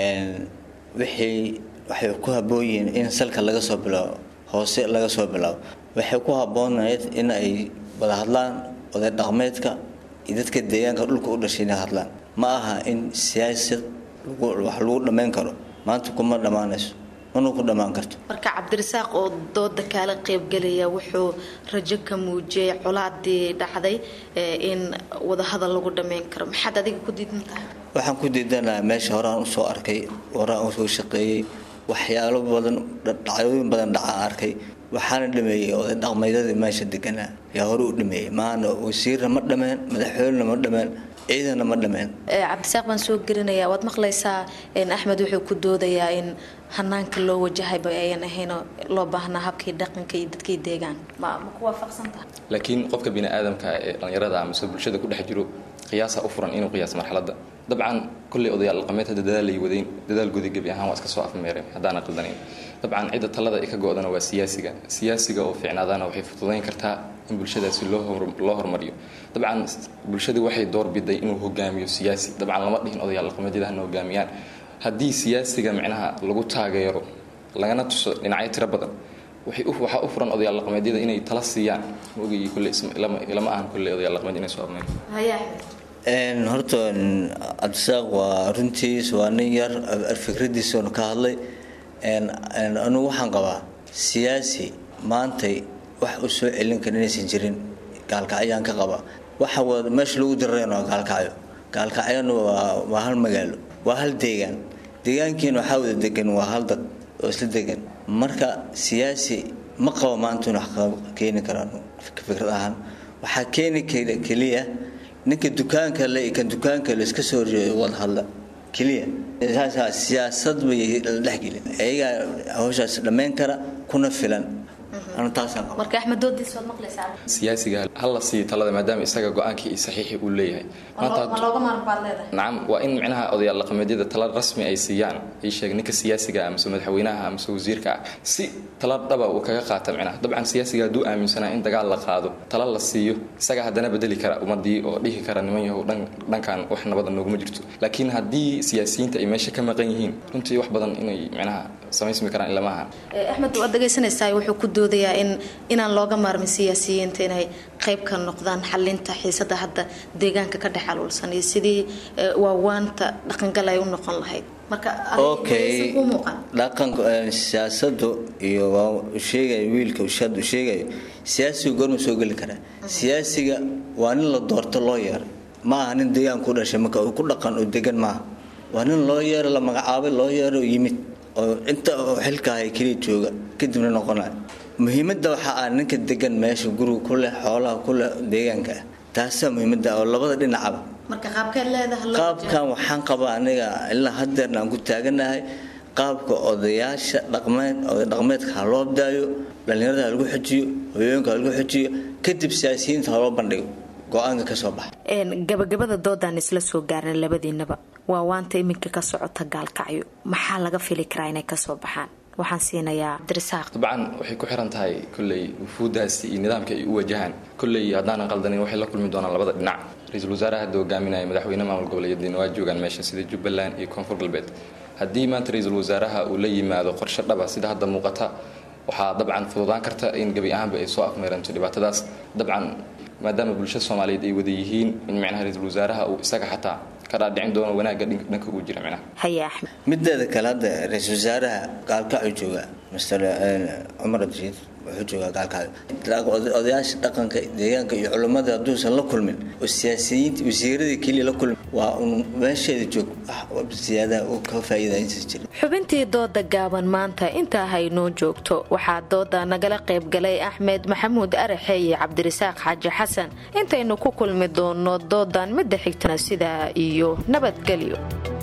wixii waxay ku habboon yihiin in salka laga soo bilaabo hoose laga soo bilaabo waxay ku habboonayd in ay wada hadlaan oday dhaqmeedka iyo dadka deegaanka dhulka u dhashay inay hadlaan ma aha in siyaasad wax lagu dhammayn karo maanta kuma dhammaanayso mana ku dhammaan karto marka cabdirasaaq oo dooda kaala qaybgalaya wuxuu rajo ka muujiyay colaadii dhacday in wadahadal lagu dhammayn karo maxaad adiga ku diidan tahay waxaan ku diidanaha meesha horaan usoo arkay horaan usoo shaqeeyey waxyaalo badan dhacyooyin badan dhacaan arkay waxaana dhameeyey oday dhaqmeedyadii meesha deganaa yaa hore u dhameeyey maana wasiirna ma dhameen madaxweynena ma dhameen ciidana ma dhameen cabdisaaq baan soo gelinayaa waad maqlaysaa axmed wuxuu ku doodayaa in hanaanka loo wajahayba ayan ahayn loo baahnaa habkii dhaqanka iyo dadkii deegaan ma ma ku waafaqsantaha laakiin qofka bini aadamka ee dhallinyarada amase bulshada ku dhex jiro qiyaasa u furan inuu qiyaas marxaladda dabcan kolley odayaal dhaqameed hadda dadaalay wadayn dadaalgoodii gebi ahaan waa iska soo afmeereen haddaana qaldanayn dabcan cidda talada ay ka go-dana waa siyaasiga siyaasiga oo fiicnaadana waxay fududayn kartaa in bulshadaasi loo hormariyo dabcan bulshadii waxay doorbiday inuu hogaamiyo siyaasi dabcan lama dhihin odayaal dhaqameedyada hana hogaamiyaan haddii siyaasiga micnaha lagu taageero lagana tuso dhinacyo tiro badan waxaa u furan odayaal dhaqameedyada inay tala siiyaan ogay kolley lama ahan kolley odayaal dhaqameed inay soo afmeyn horta cabdisaaq waa runtiis waa nin yar fikradiisanu ka hadlay anugu waxaan qabaa siyaasi maantay wax u soo celin kara inaysan jirin gaalkacyaan ka qaba waxa meesha lagu dirareen waa gaalkacyo gaalkacyona waa hal magaalo waa hal deegaan deegaankiina waxaa wada degan waa hal dad oo isla degan marka siyaasi ma qabo maanta in wax keeni karaan fikrad ahaan waxaa keeni keliya ninka dukaanka le kan dukaanka le iska soo horjeedo wada hadla keliya saasaa siyaasad bay la dhexgelin ayagaa hawshaas dhammayn kara kuna filan anu taasaan qaba marka axmed doodiis waad maqlaysaa siyaasiga hala siiyo talada maadaama isaga go-aankii iyo saxiixii uu leeyahay maanta ma looga maarmi baad leedahay nacam waa in micnaha odayaal dhaqameedyada tala rasmi ay siiyaan ii sheeg ninka siyaasiga amase madaxweynaha amase wasiirka ah si tala dhaba uu kaga qaata micnaha dabcan siyaasiga hadduu aaminsanaa in dagaal la qaado tala la siiyo isaga haddana bedeli kara ummadii oo dhihi kara niman yahow dhankan wax nabada nooguma jirto laakiin haddii siyaasiyiinta ay meesha ka maqan yihiin runtii wax badan inay micnaha samaysmi karaan ilamaha axmed waad dhegaysanaysaa wuxuu ku doodayaa in inaan looga maarmin siyaasiyiinta inay qayb ka noqdaan xalinta xiisada hadda deegaanka ka dhex aluulsan iyo sidii waawaanta dhaqangal ay u noqon lahayd marka okay dhaqanka siyaasadu iyo waa sheegaya wiilka ushaad u sheegayo siyaasiga goorma soo geli karaa siyaasiga waa nin la doorto loo yeeray ma aha nin deegaan ku dhashay marka uu ku dhaqan oo degan maaha waa nin loo yeeray la magacaabay loo yeeray oo yimid oo inta xilkahay keliya jooga kadibna noqonaya muhiimadda waxaa ah ninka degan meesha guriga ku leh xoolaha ku leh deegaanka ah taasaa muhiimadda oo labada dhinacaba marka qaabkeed leedahay qaabkan waxaan qabaa aniga ilaa hadeerna aan ku taaganahay qaabka odayaasha dhaqmeed oday dhaqmeedka ha loo daayo dhallinyarada ha lagu xojiyo hooyooyinka ha lagu xojiyo kadib siyaasiyiinta ha loo bandhigo go-aanka ka soo baxa gabagabada doodaan isla soo gaarna labadiinaba waa waanta iminka ka socota gaalkacyo maxaa laga fili karaa inay kasoo baxaan waxaan siinayaa cabdirasaaq dabcan waxay ku xiran tahay kolley wufuudaasi iyo nidaamka ay u wajahaan kolley haddaanan qaldanin waxay la kulmi doonaan labada dhinac ra-iisul wasaaraha hadda hogaaminaya madaxweyne maamul goboleedyadiina waa joogaan meesha sida jubbaland iyo koonfur galbeed haddii maanta ra-iisul wasaaraha uu la yimaado qorshe dhaba sida hadda muuqata waxaa dabcan fududaan karta in gebi ahaanba ay soo afmeeranto dhibaatadaas dabcan maadaama bulshada soomaaliyeed ay wada yihiin in micnaha ra-iisul wasaaraha uu isaga xataa ka dhaadhicin doono wanaagga dhanka ugu jira micnaha haye axmed mideeda kale hadda ra-iisul wasaaraha gaalkacuu jooga master cumar abdishiid wuxuu joogaa gaalkacyo odayaasha dhaqanka deegaanka iyo culummada hadduusan la kulmin oo siyaasiyiinta wasiiradii keliya la kulmin waa un meesheeda joog siyaadaha uu ka faa'iidaysan jira xubintii dooda gaaban maanta intaa haynoo joogto waxaa dooda nagala qaybgalay axmed maxamuud araxe iyo cabdirasaaq xaaji xasan intaynu ku kulmi doono doodan midda xigtana sidaa iyo nabadgelyo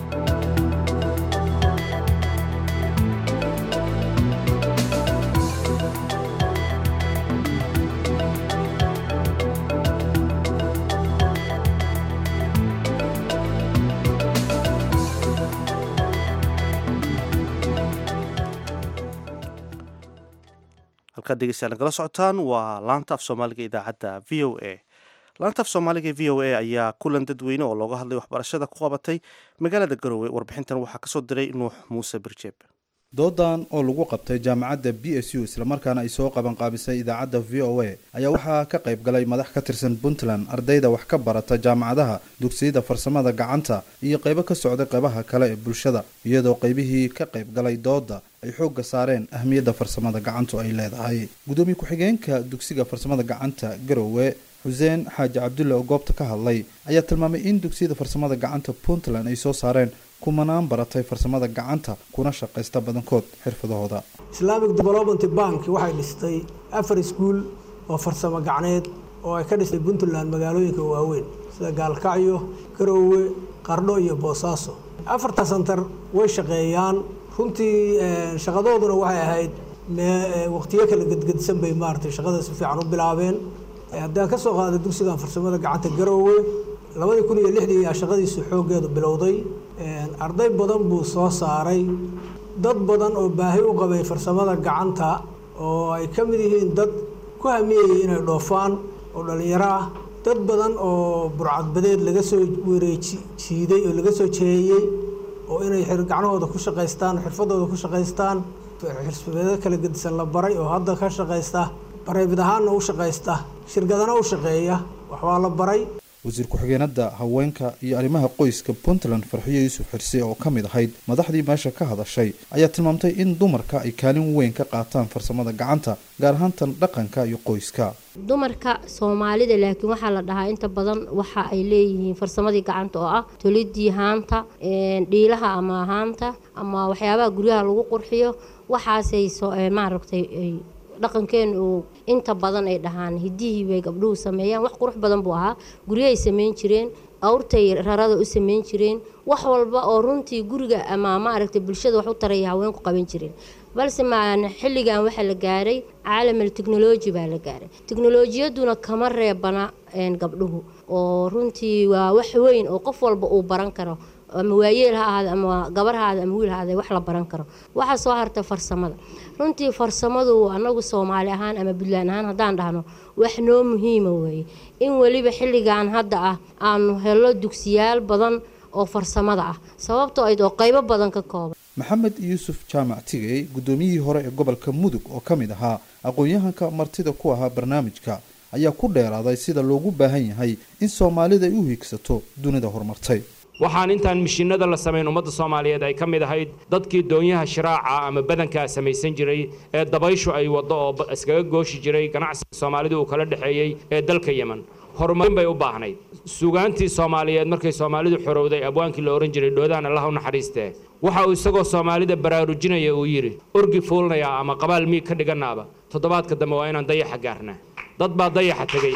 halkaad dhegeystayaal nagala socotaan waa laanta af soomaaliga idaacadda v o a laanta af soomaaliga v o a ayaa kulan dadweyne oo looga hadlay waxbarashada ku qabatay magaalada garowe warbixintan waxaa kasoo diray nuux muuse birjeeb doodan oo lagu qabtay jaamacadda b s u islamarkaana ay soo qaban qaabisay idaacadda v o a ayaa waxaa ka qayb galay madax ka tirsan puntland ardayda wax ka barata jaamacadaha dugsiyada farsamada gacanta iyo qaybo ka socday qaybaha kale ee bulshada iyadoo qaybihii ka qayb galay dooda ay xoogga saareen ahmiyadda farsamada gacantu ay leedahay gudoomiye ku-xigeenka dugsiga farsamada gacanta garowe xuseen xaaji cabdulle oo goobta ka hadlay ayaa tilmaamay in dugsiyada farsamada gacanta puntland ay soo saareen kumanaan baratay farsamada gacanta kuna shaqaysta badankood xirfadahooda islamic development bank waxay dhistay afar iskuul oo farsamo gacneed oo ay ka dhistay puntland magaalooyinka waaweyn sida gaalkacyo garoowe qardho iyo boosaaso afarta santar way shaqeeyaan runtii shaqadooduna waxay ahayd waqtiyo kala gedgedsan bay maaragtay shaqada si fiican u bilaabeen haddaan ka soo qaaday dugsigan farsamada gacanta garoowe labadii kun iyo lixdii ayaa shaqadiisu xooggeedu bilowday arday badan buu soo saaray dad badan oo baahi u qabay farsamada gacanta oo ay ka mid yihiin dad ku hamiyayay inay dhoofaan oo dhallinyaro ah dad badan oo burcadbadeed laga soo wareeji jiiday oo laga soo jeeyey oo inay gacnahooda ku shaqaystaan xirfadooda ku shaqaystaan xirfadeedo kala gedisan la baray oo hadda ka shaqaysta bareybid ahaanna u shaqaysta shirkadana u shaqeeya waxbaa la baray wasiir ku-xigeenada haweenka iyo arrimaha qoyska puntland farxiyo yuusuf xirse oo ka mid ahayd madaxdii meesha ka hadashay ayaa tilmaamtay in dumarka ay kaalin weyn ka qaataan farsamada gacanta gaar ahaantan dhaqanka iyo qoyska dumarka soomaalida laakiin waxaa la dhahaa inta badan waxa ay leeyihiin farsamadii gacanta oo ah tolidii haanta dhiilaha ama haanta ama waxyaabaha guryaha lagu qurxiyo waxaasay maaragtay dhaqankeenu uu inta badan ay dhahaan hidihii bay gabdhuhu sameeyaan wax qurux badan buu ahaa guryahay sameyn jireen awrtay rarada u sameyn jireen wax walba oo runtii guriga ama maaragtay bulshada wax u taraya haweenku qaban jireen balse maan xilligan waxaa la gaaray caalamal technology baa la gaaray teknolojiyaduna kama reebana gabdhuhu oo runtii waa wax weyn oo qof walba uu baran karo ama waayeel ha ahaade ama gabar ha ahaade ama wiil ha ahaade wax la baran karo waxaa soo harta farsamada runtii farsamadu anagu soomaali ahaan ama puntland ahaan haddaan dhahno wax noo muhiima weeye in weliba xilligan hadda ah aanu helo dugsiyaal badan oo farsamada ah sababtoo ayd oo qaybo badan ka kooban maxamed yuusuf jaamac tigey guddoomiyihii hore ee gobolka mudug oo ka mid ahaa aqoon-yahanka martida ku ahaa barnaamijka ayaa ku dheeraaday sida loogu baahan yahay in soomaalida ay u hiigsato dunida horumartay waxaan intaan mishiinada la samayn ummadda soomaaliyeed ay ka mid ahayd dadkii doonyaha shiraaca ama badankaa samaysan jiray ee dabayshu ay waddo oo iskaga gooshi jiray ganacsiga soomaalidu uu kala dhexeeyey ee dalka yeman horumarin bay u baahnayd sugaantii soomaaliyeed markay soomaalidu xorowday abwaankii la ohan jiray dhoodaan allah u naxariistee waxa uu isagoo soomaalida baraarujinaya uu yidhi orgi fuulnayaa ama qabaal miig ka dhiganaaba toddobaadka dambe waa inaan dayaxa gaarnaa dad baa dayaxa tegey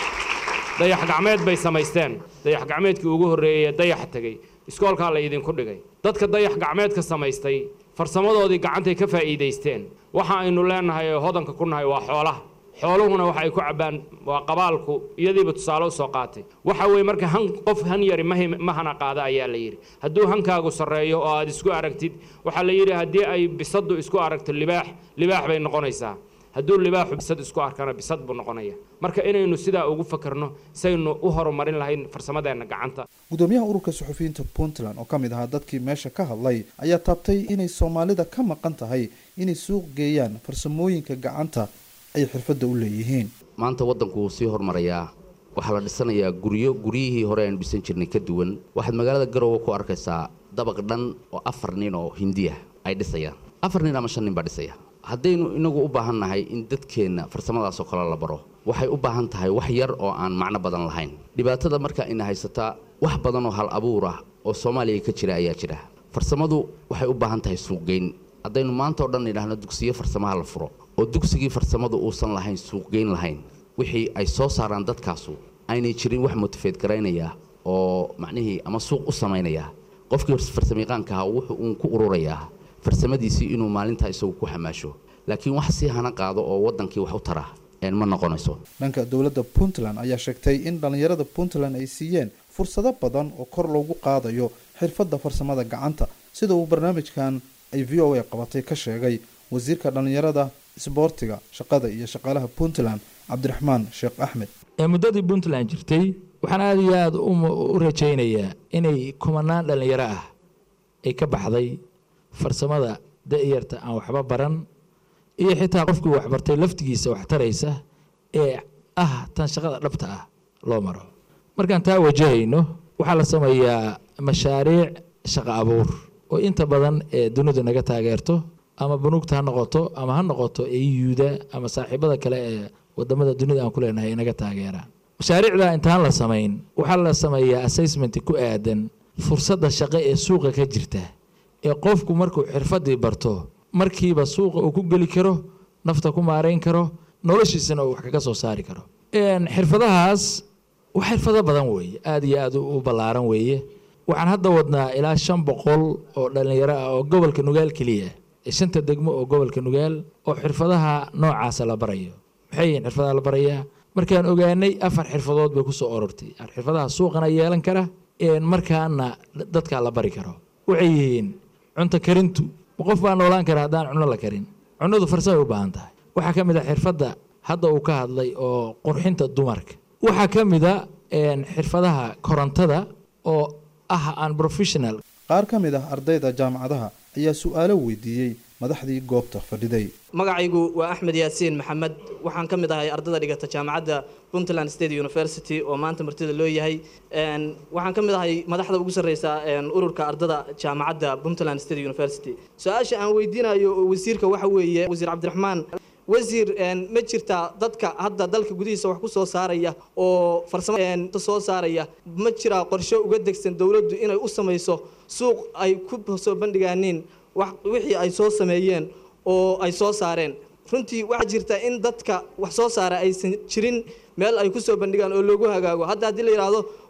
dayax gacmeed bay samaysteen dayax gacmeedkii ugu horreeyey dayaxa tegey iskoolkaa la idinku dhigay dadka dayax gacmeedka samaystay farsamadoodii gacantay ka faa'iidaysteen waxa aynu leenahay oo hodanka ku nahay waa xoolaha xooluhuna waxa ay ku cabbaan waa qabaalku iyadiiba tusaale u soo qaatay waxa weeye marka han qof han yari ma hana qaada ayaa la yidhi hadduu hankaagu sarreeyo oo aad isku aragtid waxaa la yidhi haddii ay bisaddu isku aragto libaax libaax bay noqonaysaa hadduu libaaxu bisad isku arkana bisad buu noqonaya marka inaynu sidaa ugu fakarno saynu u horumarin lahayn farsamadeenna gacanta gudoomiyaha ururka suxufiyiinta puntland oo ka mid ahaa dadkii meesha ka hadlay ayaa taabtay inay soomaalida ka maqan tahay inay suuq geeyaan farsamooyinka gacanta ay xirfadda u leeyihiin maanta waddanku wuu sii hormarayaa waxaa la dhisanayaa guryo guryihii hore aynu dhisan jirnay ka duwan waxaad magaalada garowe ku arkaysaa dabaq dhan oo afar nin oo hindiya ay dhisayaan afar nin ama shan nin baa dhisaya haddaynu inagu u baahan nahay in dadkeenna farsamadaasoo kale la baro waxay u baahan tahay wax yar oo aan macno badan lahayn dhibaatada markaa ina haysataa wax badan oo hal abuur ah oo soomaaliya ka jira ayaa jira farsamadu waxay u baahan tahay suuqgeyn haddaynu maanta oo dhan idhaahno dugsiyo farsamaha la furo oo dugsigii farsamadu uusan lahayn suuqgeyn lahayn wixii ay soo saaraan dadkaasu aynay jirin wax motifeed garaynaya oo macnihii ama suuq u samaynaya qofkii farsamayaqaanka ahaa wuxuu uun ku ururayaa farsamadiisii inuu maalintaa isagu ku xamaasho laakiin wax si hana qaado oo waddankii wax u tara ma noqonayso dhanka dowladda puntland ayaa sheegtay in dhallinyarada puntland ay siiyeen fursado badan oo kor loogu qaadayo xirfadda farsamada gacanta sida uu barnaamijkan ay v o a qabatay ka sheegay wasiirka dhallinyarada isboortiga shaqada iyo shaqaalaha puntland cabdiraxmaan sheekh axmed muddadii puntland jirtay waxaan aada iyo aada u rajaynayaa inay kumanaan dhallinyaro ah ay ka baxday farsamada da-yarta aan waxba baran iyo xitaa qofkii waxbartay laftigiisa wax taraysa ee ah tan shaqada dhabta ah loo maro markaan taa wajahayno waxaa la sameeyaa mashaariic shaqo abuur oo inta badan ee dunidu naga taageerto ama bunuugta ha noqoto ama ha noqoto eyuuda ama saaxiibada kale ee wadamada dunida aan ku leenahay naga taageeraan mashaariicda intaan la samayn waxaa la sameeyaa assessment ku aadan fursadda shaqo ee suuqa ka jirta ee qofku markuu xirfadii barto markiiba suuqa uu ku geli karo nafta ku maarayn karo noloshiisana uu wax kaga soo saari karo xirfadahaas wax xirfado badan weeye aada iyo aada u ballaaran weeye waxaan hadda wadnaa ilaa shan boqol oo dhallinyaro ah oo gobolka nugaal keliya shanta degmo oo gobolka nugaal oo xirfadaha noocaasa la barayo maxay yihiin xirfadaha la barayaa markaan ogaanay afar xirfadood bay kusoo orortay xirfadaha suuqana yeelan kara markaana dadkaa la bari karo waxay yihiin cunto karintu ma qof baa noolaan kara haddaan cuno la karin cunadu farsamay u baahan tahay waxaa ka mid a xirfadda hadda uu ka hadlay oo qurxinta dumarka waxaa ka mid a xirfadaha korontada oo ah aan professional qaar ka mid ah ardayda jaamacadaha ayaa su-aalo weydiiyey madaxdii goobta fadhiday magacaygu waa axmed yaasiin maxamed waxaan ka mid ahay ardada dhigata jaamacadda puntland state university oo maanta martida loo yahay waxaan ka mid ahay madaxda ugu sarreysa ururka ardada jaamacadda puntland state university su-aasha aan weydiinayo wasiirka waxa weeye wasiir cabdiraxmaan wasiir ma jirtaa dadka hadda dalka gudihiisa wax ku soo saaraya oo farsamo soo saaraya ma jiraa qorshe uga degsan dowladdu inay u samayso suuq ay ku soo bandhigaaniin wixii ay soo sameeyeen oo ay soo saareen runtii waxaa jirta in dadka wax soo saara aysan jirin meel ay ku soo bandhigaan oo loogu hagaago hadda haddii la yidhaahdo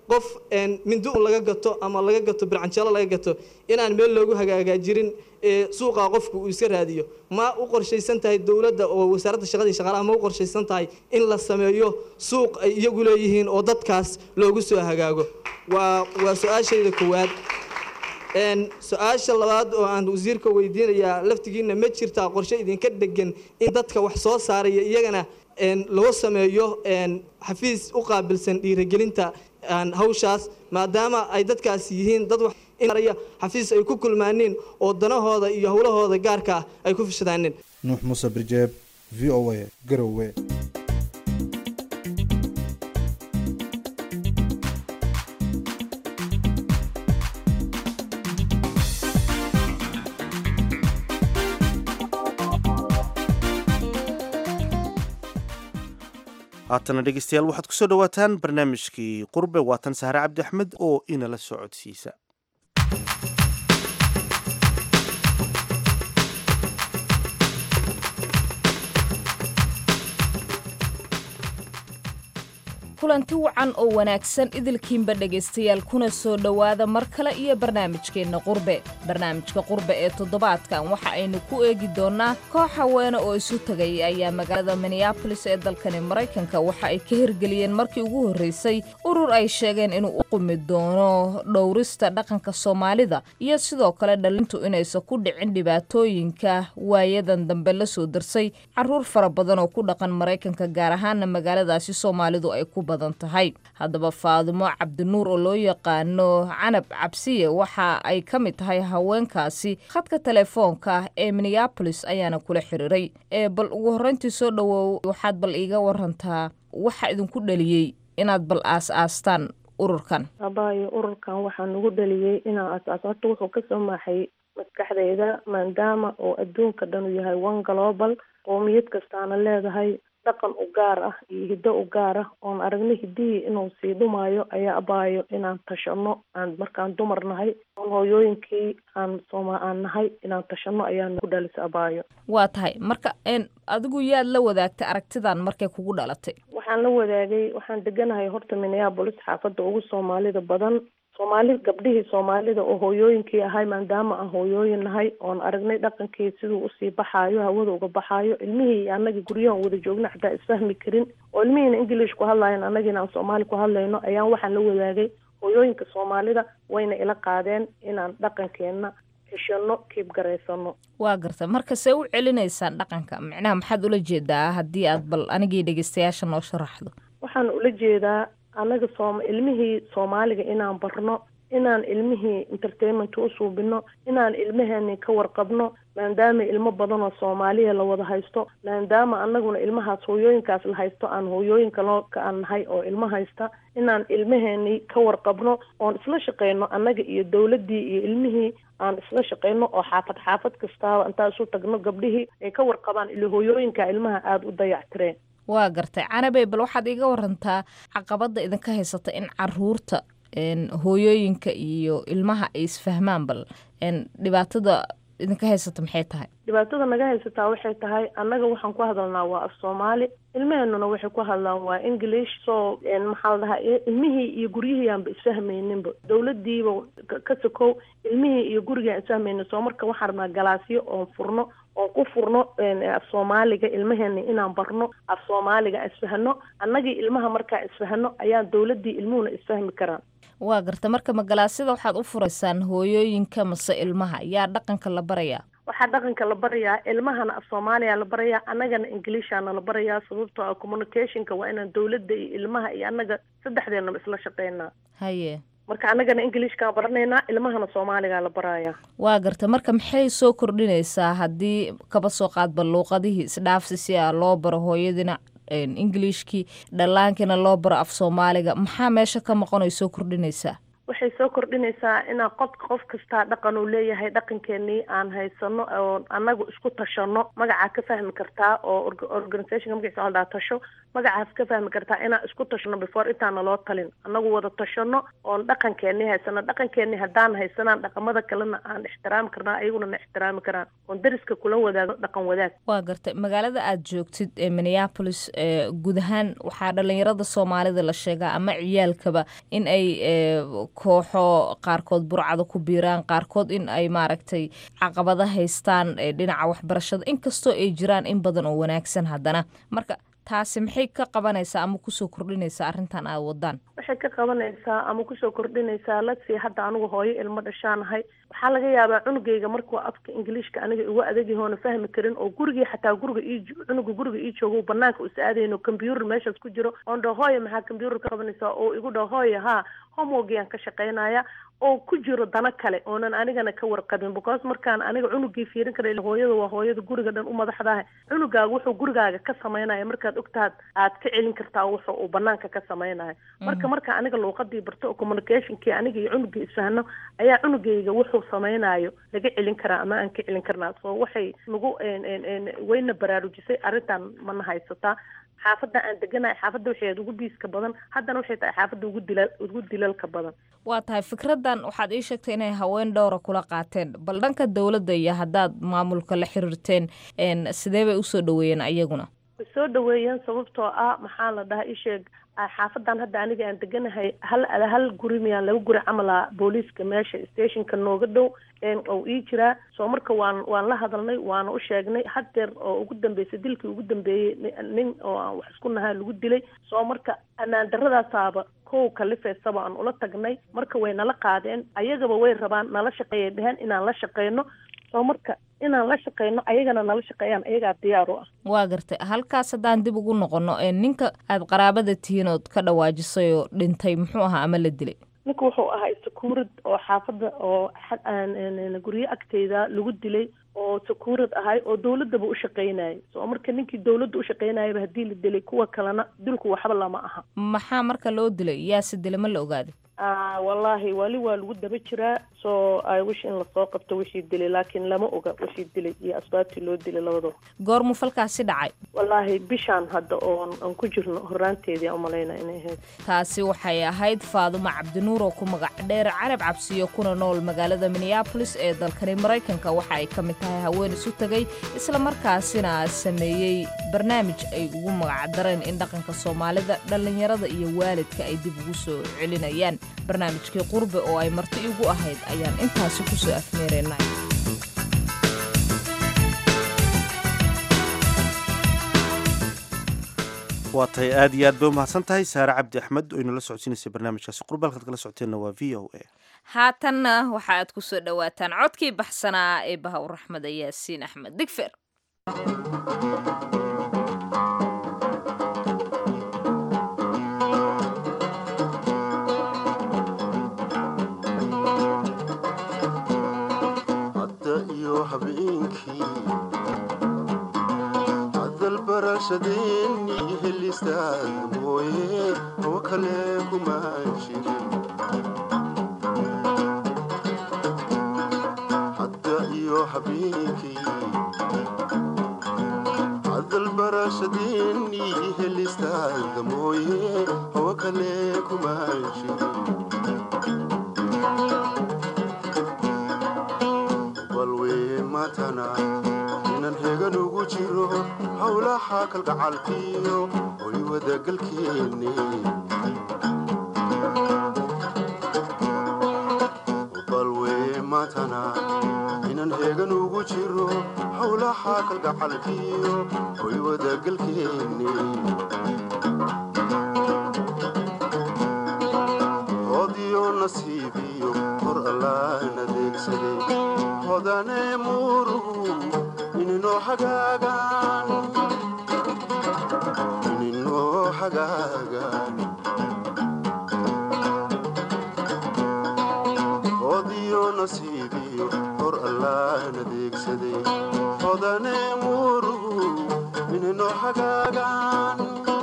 qof mindi un laga gato ama laga gato bircanjeelo laga gato inaan meel loogu hagaagaajirin suuqa qofku uu iska raadiyo ma u qorshaysan tahay dowladda oo wasaaradda shaqadii shaqaalaha ma u qorshaysan tahay in la sameeyo suuq ay iyagu leeyihiin oo dadkaas loogu soo hagaago waa waa su-aashayda koowaad su-aasha labaad oo aan wasiirka weydiinayaa laftigiina ma jirtaa qorshe idinka degan in dadka wax soo saaraya iyagana loo sameeyo xafiis u qaabilsan dhiirigelinta hawshaas maadaama ay dadkaas yihiin dad waxmaraya xafiis ay ku kulmaaneen oo danahooda iyo howlahooda gaarka ah ay ku fishadaaneen nuux muuse birjeeb v o a garowe haatana dhegeystayaal waxaad kusoo dhawaataan barnaamijkii qurbe waatan sahre cabdi axmed oo inala socodsiisa kulanti wacan oo wanaagsan idilkiinba dhegaystayaal kuna soo dhowaada mar kale iyo barnaamijkeenna qurbe barnaamijka qurbe ee toddobaadkan waxa aynu ku eegi doonnaa koox haweene oo isu tegay ayaa magaalada minneabolis ee dalkani maraykanka waxa ay ka hirgeliyeen markii ugu horraysay urur ay sheegeen inuu u qumi doono dhowrista dhaqanka soomaalida iyo sidoo kale dhalintu inaysan ku dhicin dhibaatooyinka waayadan dambe la soo darsay carruur fara badan oo ku dhaqan maraykanka gaar ahaana magaaladaasi soomaalidu ay ku badan tahay haddaba faadimo cabdinuur oo loo yaqaano canab cabsiye waxa ay ka mid tahay haweenkaasi khadka telefoonka ee minneabolis ayaana kula xiriiray ee bal ugu horreyntii soo dhowow waxaad bal iiga warantaa waxa idinku dhaliyey inaad bal aas-aastaan ururkan abaayo ururkan waxaa nagu dhaliyey inaan aas-aas horta wuxuu kasoo maaxay maskaxdeyda maadaama oo adduunka dhan uu yahay one global qoomiyad kastaana leedahay dhaqan u gaar ah iyo hiddo u gaar ah oon aragno hiddihii inuu sii dhumaayo ayaa abaayo inaan tashano aan markaan dumar nahay oon hooyooyinkii aan sooma aan nahay inaan tashano ayaa nagu dhalisa abaayo waa tahay marka n adigu yaad la wadaagtay aragtidan markay kugu dhalatay waxaan la wadaagay waxaan deganahay horta minneabolis xaafadda ugu soomaalida badan soomaali gabdhihii soomaalida oo hooyooyinkii ahay maadaama aan hooyooyin nahay oon aragnay dhaqankii siduu usii baxaayo hawada uga baxaayo ilmihii iyo annagii guryahan wada joogna xataa isfahmi karin oo ilmihiina english ku hadlayan annagiina aan soomaali ku hadlayno ayaan waxaan la wadaagay hooyooyinka soomaalida wayna ila qaadeen inaan dhaqankeenna heshano kiib garaysano waa garta marka see u celinaysaan dhaqanka micnaha maxaad ula jeedaa haddii aad bal anigii dhegeystayaasha noo sharaxdo waxaan ula jeedaa annaga soom ilmihii soomaaliga inaan barno inaan ilmihii entertainment u suubino inaan ilmaheeni ka warqabno maadaama ilmo badan oo soomaaliya la wada haysto maadaama annaguna ilmahaas hooyooyinkaas la haysto aan hooyooyinka loo ka aan nahay oo ilmo haysta inaan ilmaheeni ka warqabno oon isla shaqeyno annaga iyo dowladdii iyo ilmihii aan isla shaqeyno oo xaafad xaafad kastaaba intaan isu tagno gabdhihii ay ka warqabaan ilo hooyooyinka ilmaha aada u dayactireen waa gartay canabey bal waxaad iiga warantaa caqabadda idinka haysata in caruurta hooyooyinka iyo ilmaha ay isfahmaan bal dhibaatada idinka haysata maxay tahay dhibaatada naga haysataa waxay tahay annaga waxaan ku hadalnaa waa af soomaali ilmaheenuna waxay ku hadlaan waa english so maxaa la dhahaa ilmihii iyo guryihii aanba isfahmayninba dowladiiba ka sokow ilmihii iyo gurigii aan isfahmaynin soo marka waxaan rabnaa galaasyo oon furno oon ku furno af soomaaliga ilmaheena inaan barno af soomaaliga isfahno annagii ilmaha markaa isfahno ayaan dowladii ilmuhuna isfahmi karaan waa garta marka magalaasyada waxaad u furaysaan hooyooyinka mase ilmaha yaa dhaqanka la barayaa waxaa dhaqanka la barayaa ilmahana af soomaaliya la barayaa annagana ingiliishana la barayaa sababtoo ah communicationka waa inaan dowladda iyo ilmaha iyo annaga saddexdeenaba isla shaqeynaa haye marka annagana ingiliishkaan baranaynaa ilmahana soomaaligaa la barayaa waa garta marka maxay soo kordhinaysaa haddii kaba soo qaadba luuqadihii isdhaafsi si a loo baro hooyadina ingiliishkii dhallaankiina loo baro af soomaaliga maxaa meesha ka maqon ay soo kordhinaysaa waxay soo kordhinaysaa inaan qof qof kastaa dhaqan uu leeyahay dhaqankeenii aan haysano oo annagu isku tashano magacaa ka fahmi kartaa oo organizationka magaciisa la dhaha tasho magacaas ka fahmi kartaa inaan isku tashano before intaana loo talin annagu wada tashano oon dhaqankeeni haysano dhaqankeeni haddaan haysanaan dhaqamada kalena aan ixtiraami karnaa ayaguna na ixtiraami karaan oon dariska kula wadaago dhaqan wadaag waa gartay magaalada aad joogtid ee minneapolis ee guud ahaan waxaa dhalinyarada soomaalida la sheegaa ama ciyaalkaba in ay ee, kooxo qaarkood burcada ku biiraan qaarkood in ay maaragtay caqabada haystaan ee, dhinaca waxbarashada inkastoo ay jiraan in badan oo wanaagsan haddana marka taasi maxay ka qabanaysaa ama kusoo kordhinaysaa arrintan aad wadaan waxay ka qabanaysaa ama kusoo kordhinaysaa latsi hadda anigu hooyo ilmo dhashaanahay waxaa laga yaabaa cunugayga markuu afka ingiliishka aniga igu adagyahoona fahmi karin oo gurigii xataa guriga ii cunuga guriga ii joogo banaanka us aadayno combyuter meeshaas ku jiro oon dhaho hooya maxaa combyuter ka qabanaysaa oo igu dhaho hooya haa homeworkyaan ka shaqaynaya oo ku jiro dano kale oonan anigana ka warqabin because markaan aniga cunugii fiirin kara hooyada waa hooyada guriga dhan u madaxdahay cunugaaga wuxuu gurigaaga ka samaynaya markaad ogtaad aad ka celin kartaa wuxu uu banaanka ka samaynayo marka marka aniga luuqadii barto oo communicationkii aniga iyo cunugii isfahno ayaa cunugayga wuxuu samaynayo laga celin karaa ama aan ka celin karnaa so waxay nagu wayna baraarujisay arrintan mana haysataa xaafadda aan deganahay xaafadda waxay ahayd ugu biiska badan haddana waxay tahay xaafadda ugu dilal ugu dilalka badan waa tahay fikraddan waxaad ii sheegtay inay haween dhowra kula qaateen bal dhanka dowladda iyo haddaad maamulka la xiriirteen n sidee bay usoo dhaweeyeen ayaguna way soo dhaweeyeen sababtoo ah maxaa la dhahaa isheeg xaafadan hadda aniga aan deganahay hal hal guri miyaan laba guri camala booliiska meesha stationka nooga dhow oo ii jiraa soo marka waan waan la hadalnay waana u sheegnay hadeer oo ugu dambeysay dilkii ugu dambeeyey nin oo aan wax isku nahaa lagu dilay soo marka ammaan daradaasaaba kow kalifeysaba aan ula tagnay marka way nala qaadeen ayagaba way rabaan nala shaqeeyay dheheen inaan la shaqeyno soo marka inaan la shaqeyno ayagana nala shaqeeyaan ayagaa diyaar u ah waa gartay halkaas haddaan dib ugu noqono ninka aad qaraabada tihiin ood ka dhawaajisay oo dhintay muxuu ahaa ama la dilay ninka wuxuu ahaa sakuurad oo xaafadda oo guryo agteyda lagu dilay oo sakuurad ahay oo dawladaba u shaqeynayay soo marka ninkii dawladda u shaqeynayaba haddii la dilay kuwa kalena dilku waxba lama aha maxaa marka loo dilay yaase dilay ma la ogaaday wallaahi wali waa lagu daba jiraa soo i wish in lasoo qabto wixii dilay laakiin lama oga wixii dilay iyo asbaabtii loo dilay labadaba goormuu falkaasi dhacay wallaahi bishaan hadda oon aan ku jirno horaanteedii umalayna inay ahayd taasi waxay ahayd faadumo cabdinuur oo ku magac dheer carab cabsiyo kuna nool magaalada minneabolis ee dalkani maraykanka waxa ay ka mid tahay haween isu tegay isla markaasina sameeyey barnaamij ay ugu magacdareen in dhaqanka soomaalida dhallinyarada iyo waalidka ay dib ugu soo celinayaan barnaamijkii qurbe oo ay marti igu ahayd ayaan intaasi ku soo afmeeraynay waa tahay aad iyo aad bay umahadsan tahay saare cabdi axmed oo inala socodsiinaysay barnaamijkaasi qurbe halkaad kala socoteenna waa v o a haatanna waxa aad ku soo dhowaataan codkii baxsanaa ee bahawr raxmada yaasiin axmed digfer hadalbarashadeeni helistaad mooye oo kale kuma jirin hadda iyo habeenkii hadalbarashadeeni helistaad mooye oo kale kuma jirin balwee matana inan hegan ugu jiro howlaha kalgacalkiyo hoy wadagalkeenne balwee matana inan heegan ugu jiro howlaha kalgacalkiyo hoy wadagalkeenne hodiyo nasiibiyo hor allaan adeegsaday hodane muuruhu ininoo hagaagaan ininoo hagaagaan hodiyo nasiibiyo hor allaan adeegsaday hodane muuruhu ininoo hagaagaan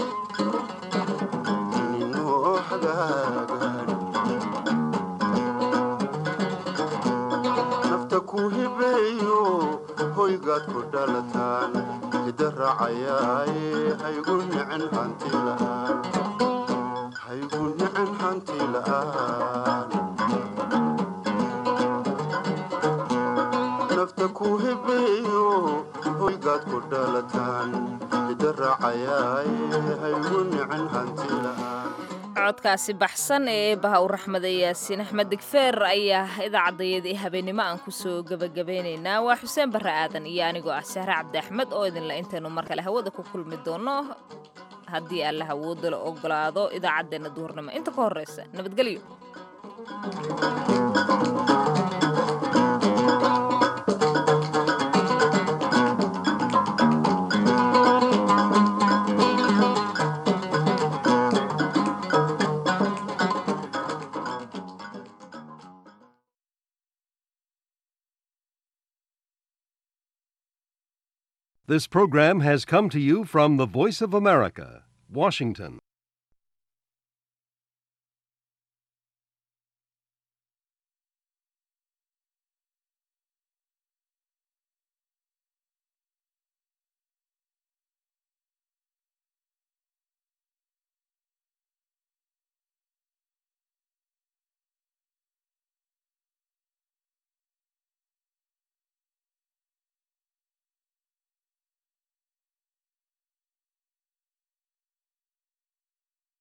ininoo hagaagaan nafta ku hibeeyo hoygaad ku dhalataan hida raacayaaye haygu nicin hanti la'aan haygu nicin hanti la'aan nafta ku hibeeyo hoygaad ku dhalataan hida raacayaaye haygu nicin hanti la'aan codkaasi baxsan ee eebaha u raxmada yaasiin axmed digfeer ayaa idaacadayadii habeenimo aan kusoo gebagabeynaynaa waa xuseen barre aadan iyo anigoo ah sahre cabdi axmed oo idinla intaynu mar kale hawada ku kulmi doono haddii alla hawooda la ogolaado idaacaddeenna duhurnimo inta ka horreysa nabadgelyo This program has come to you from the Voice of America, Washington.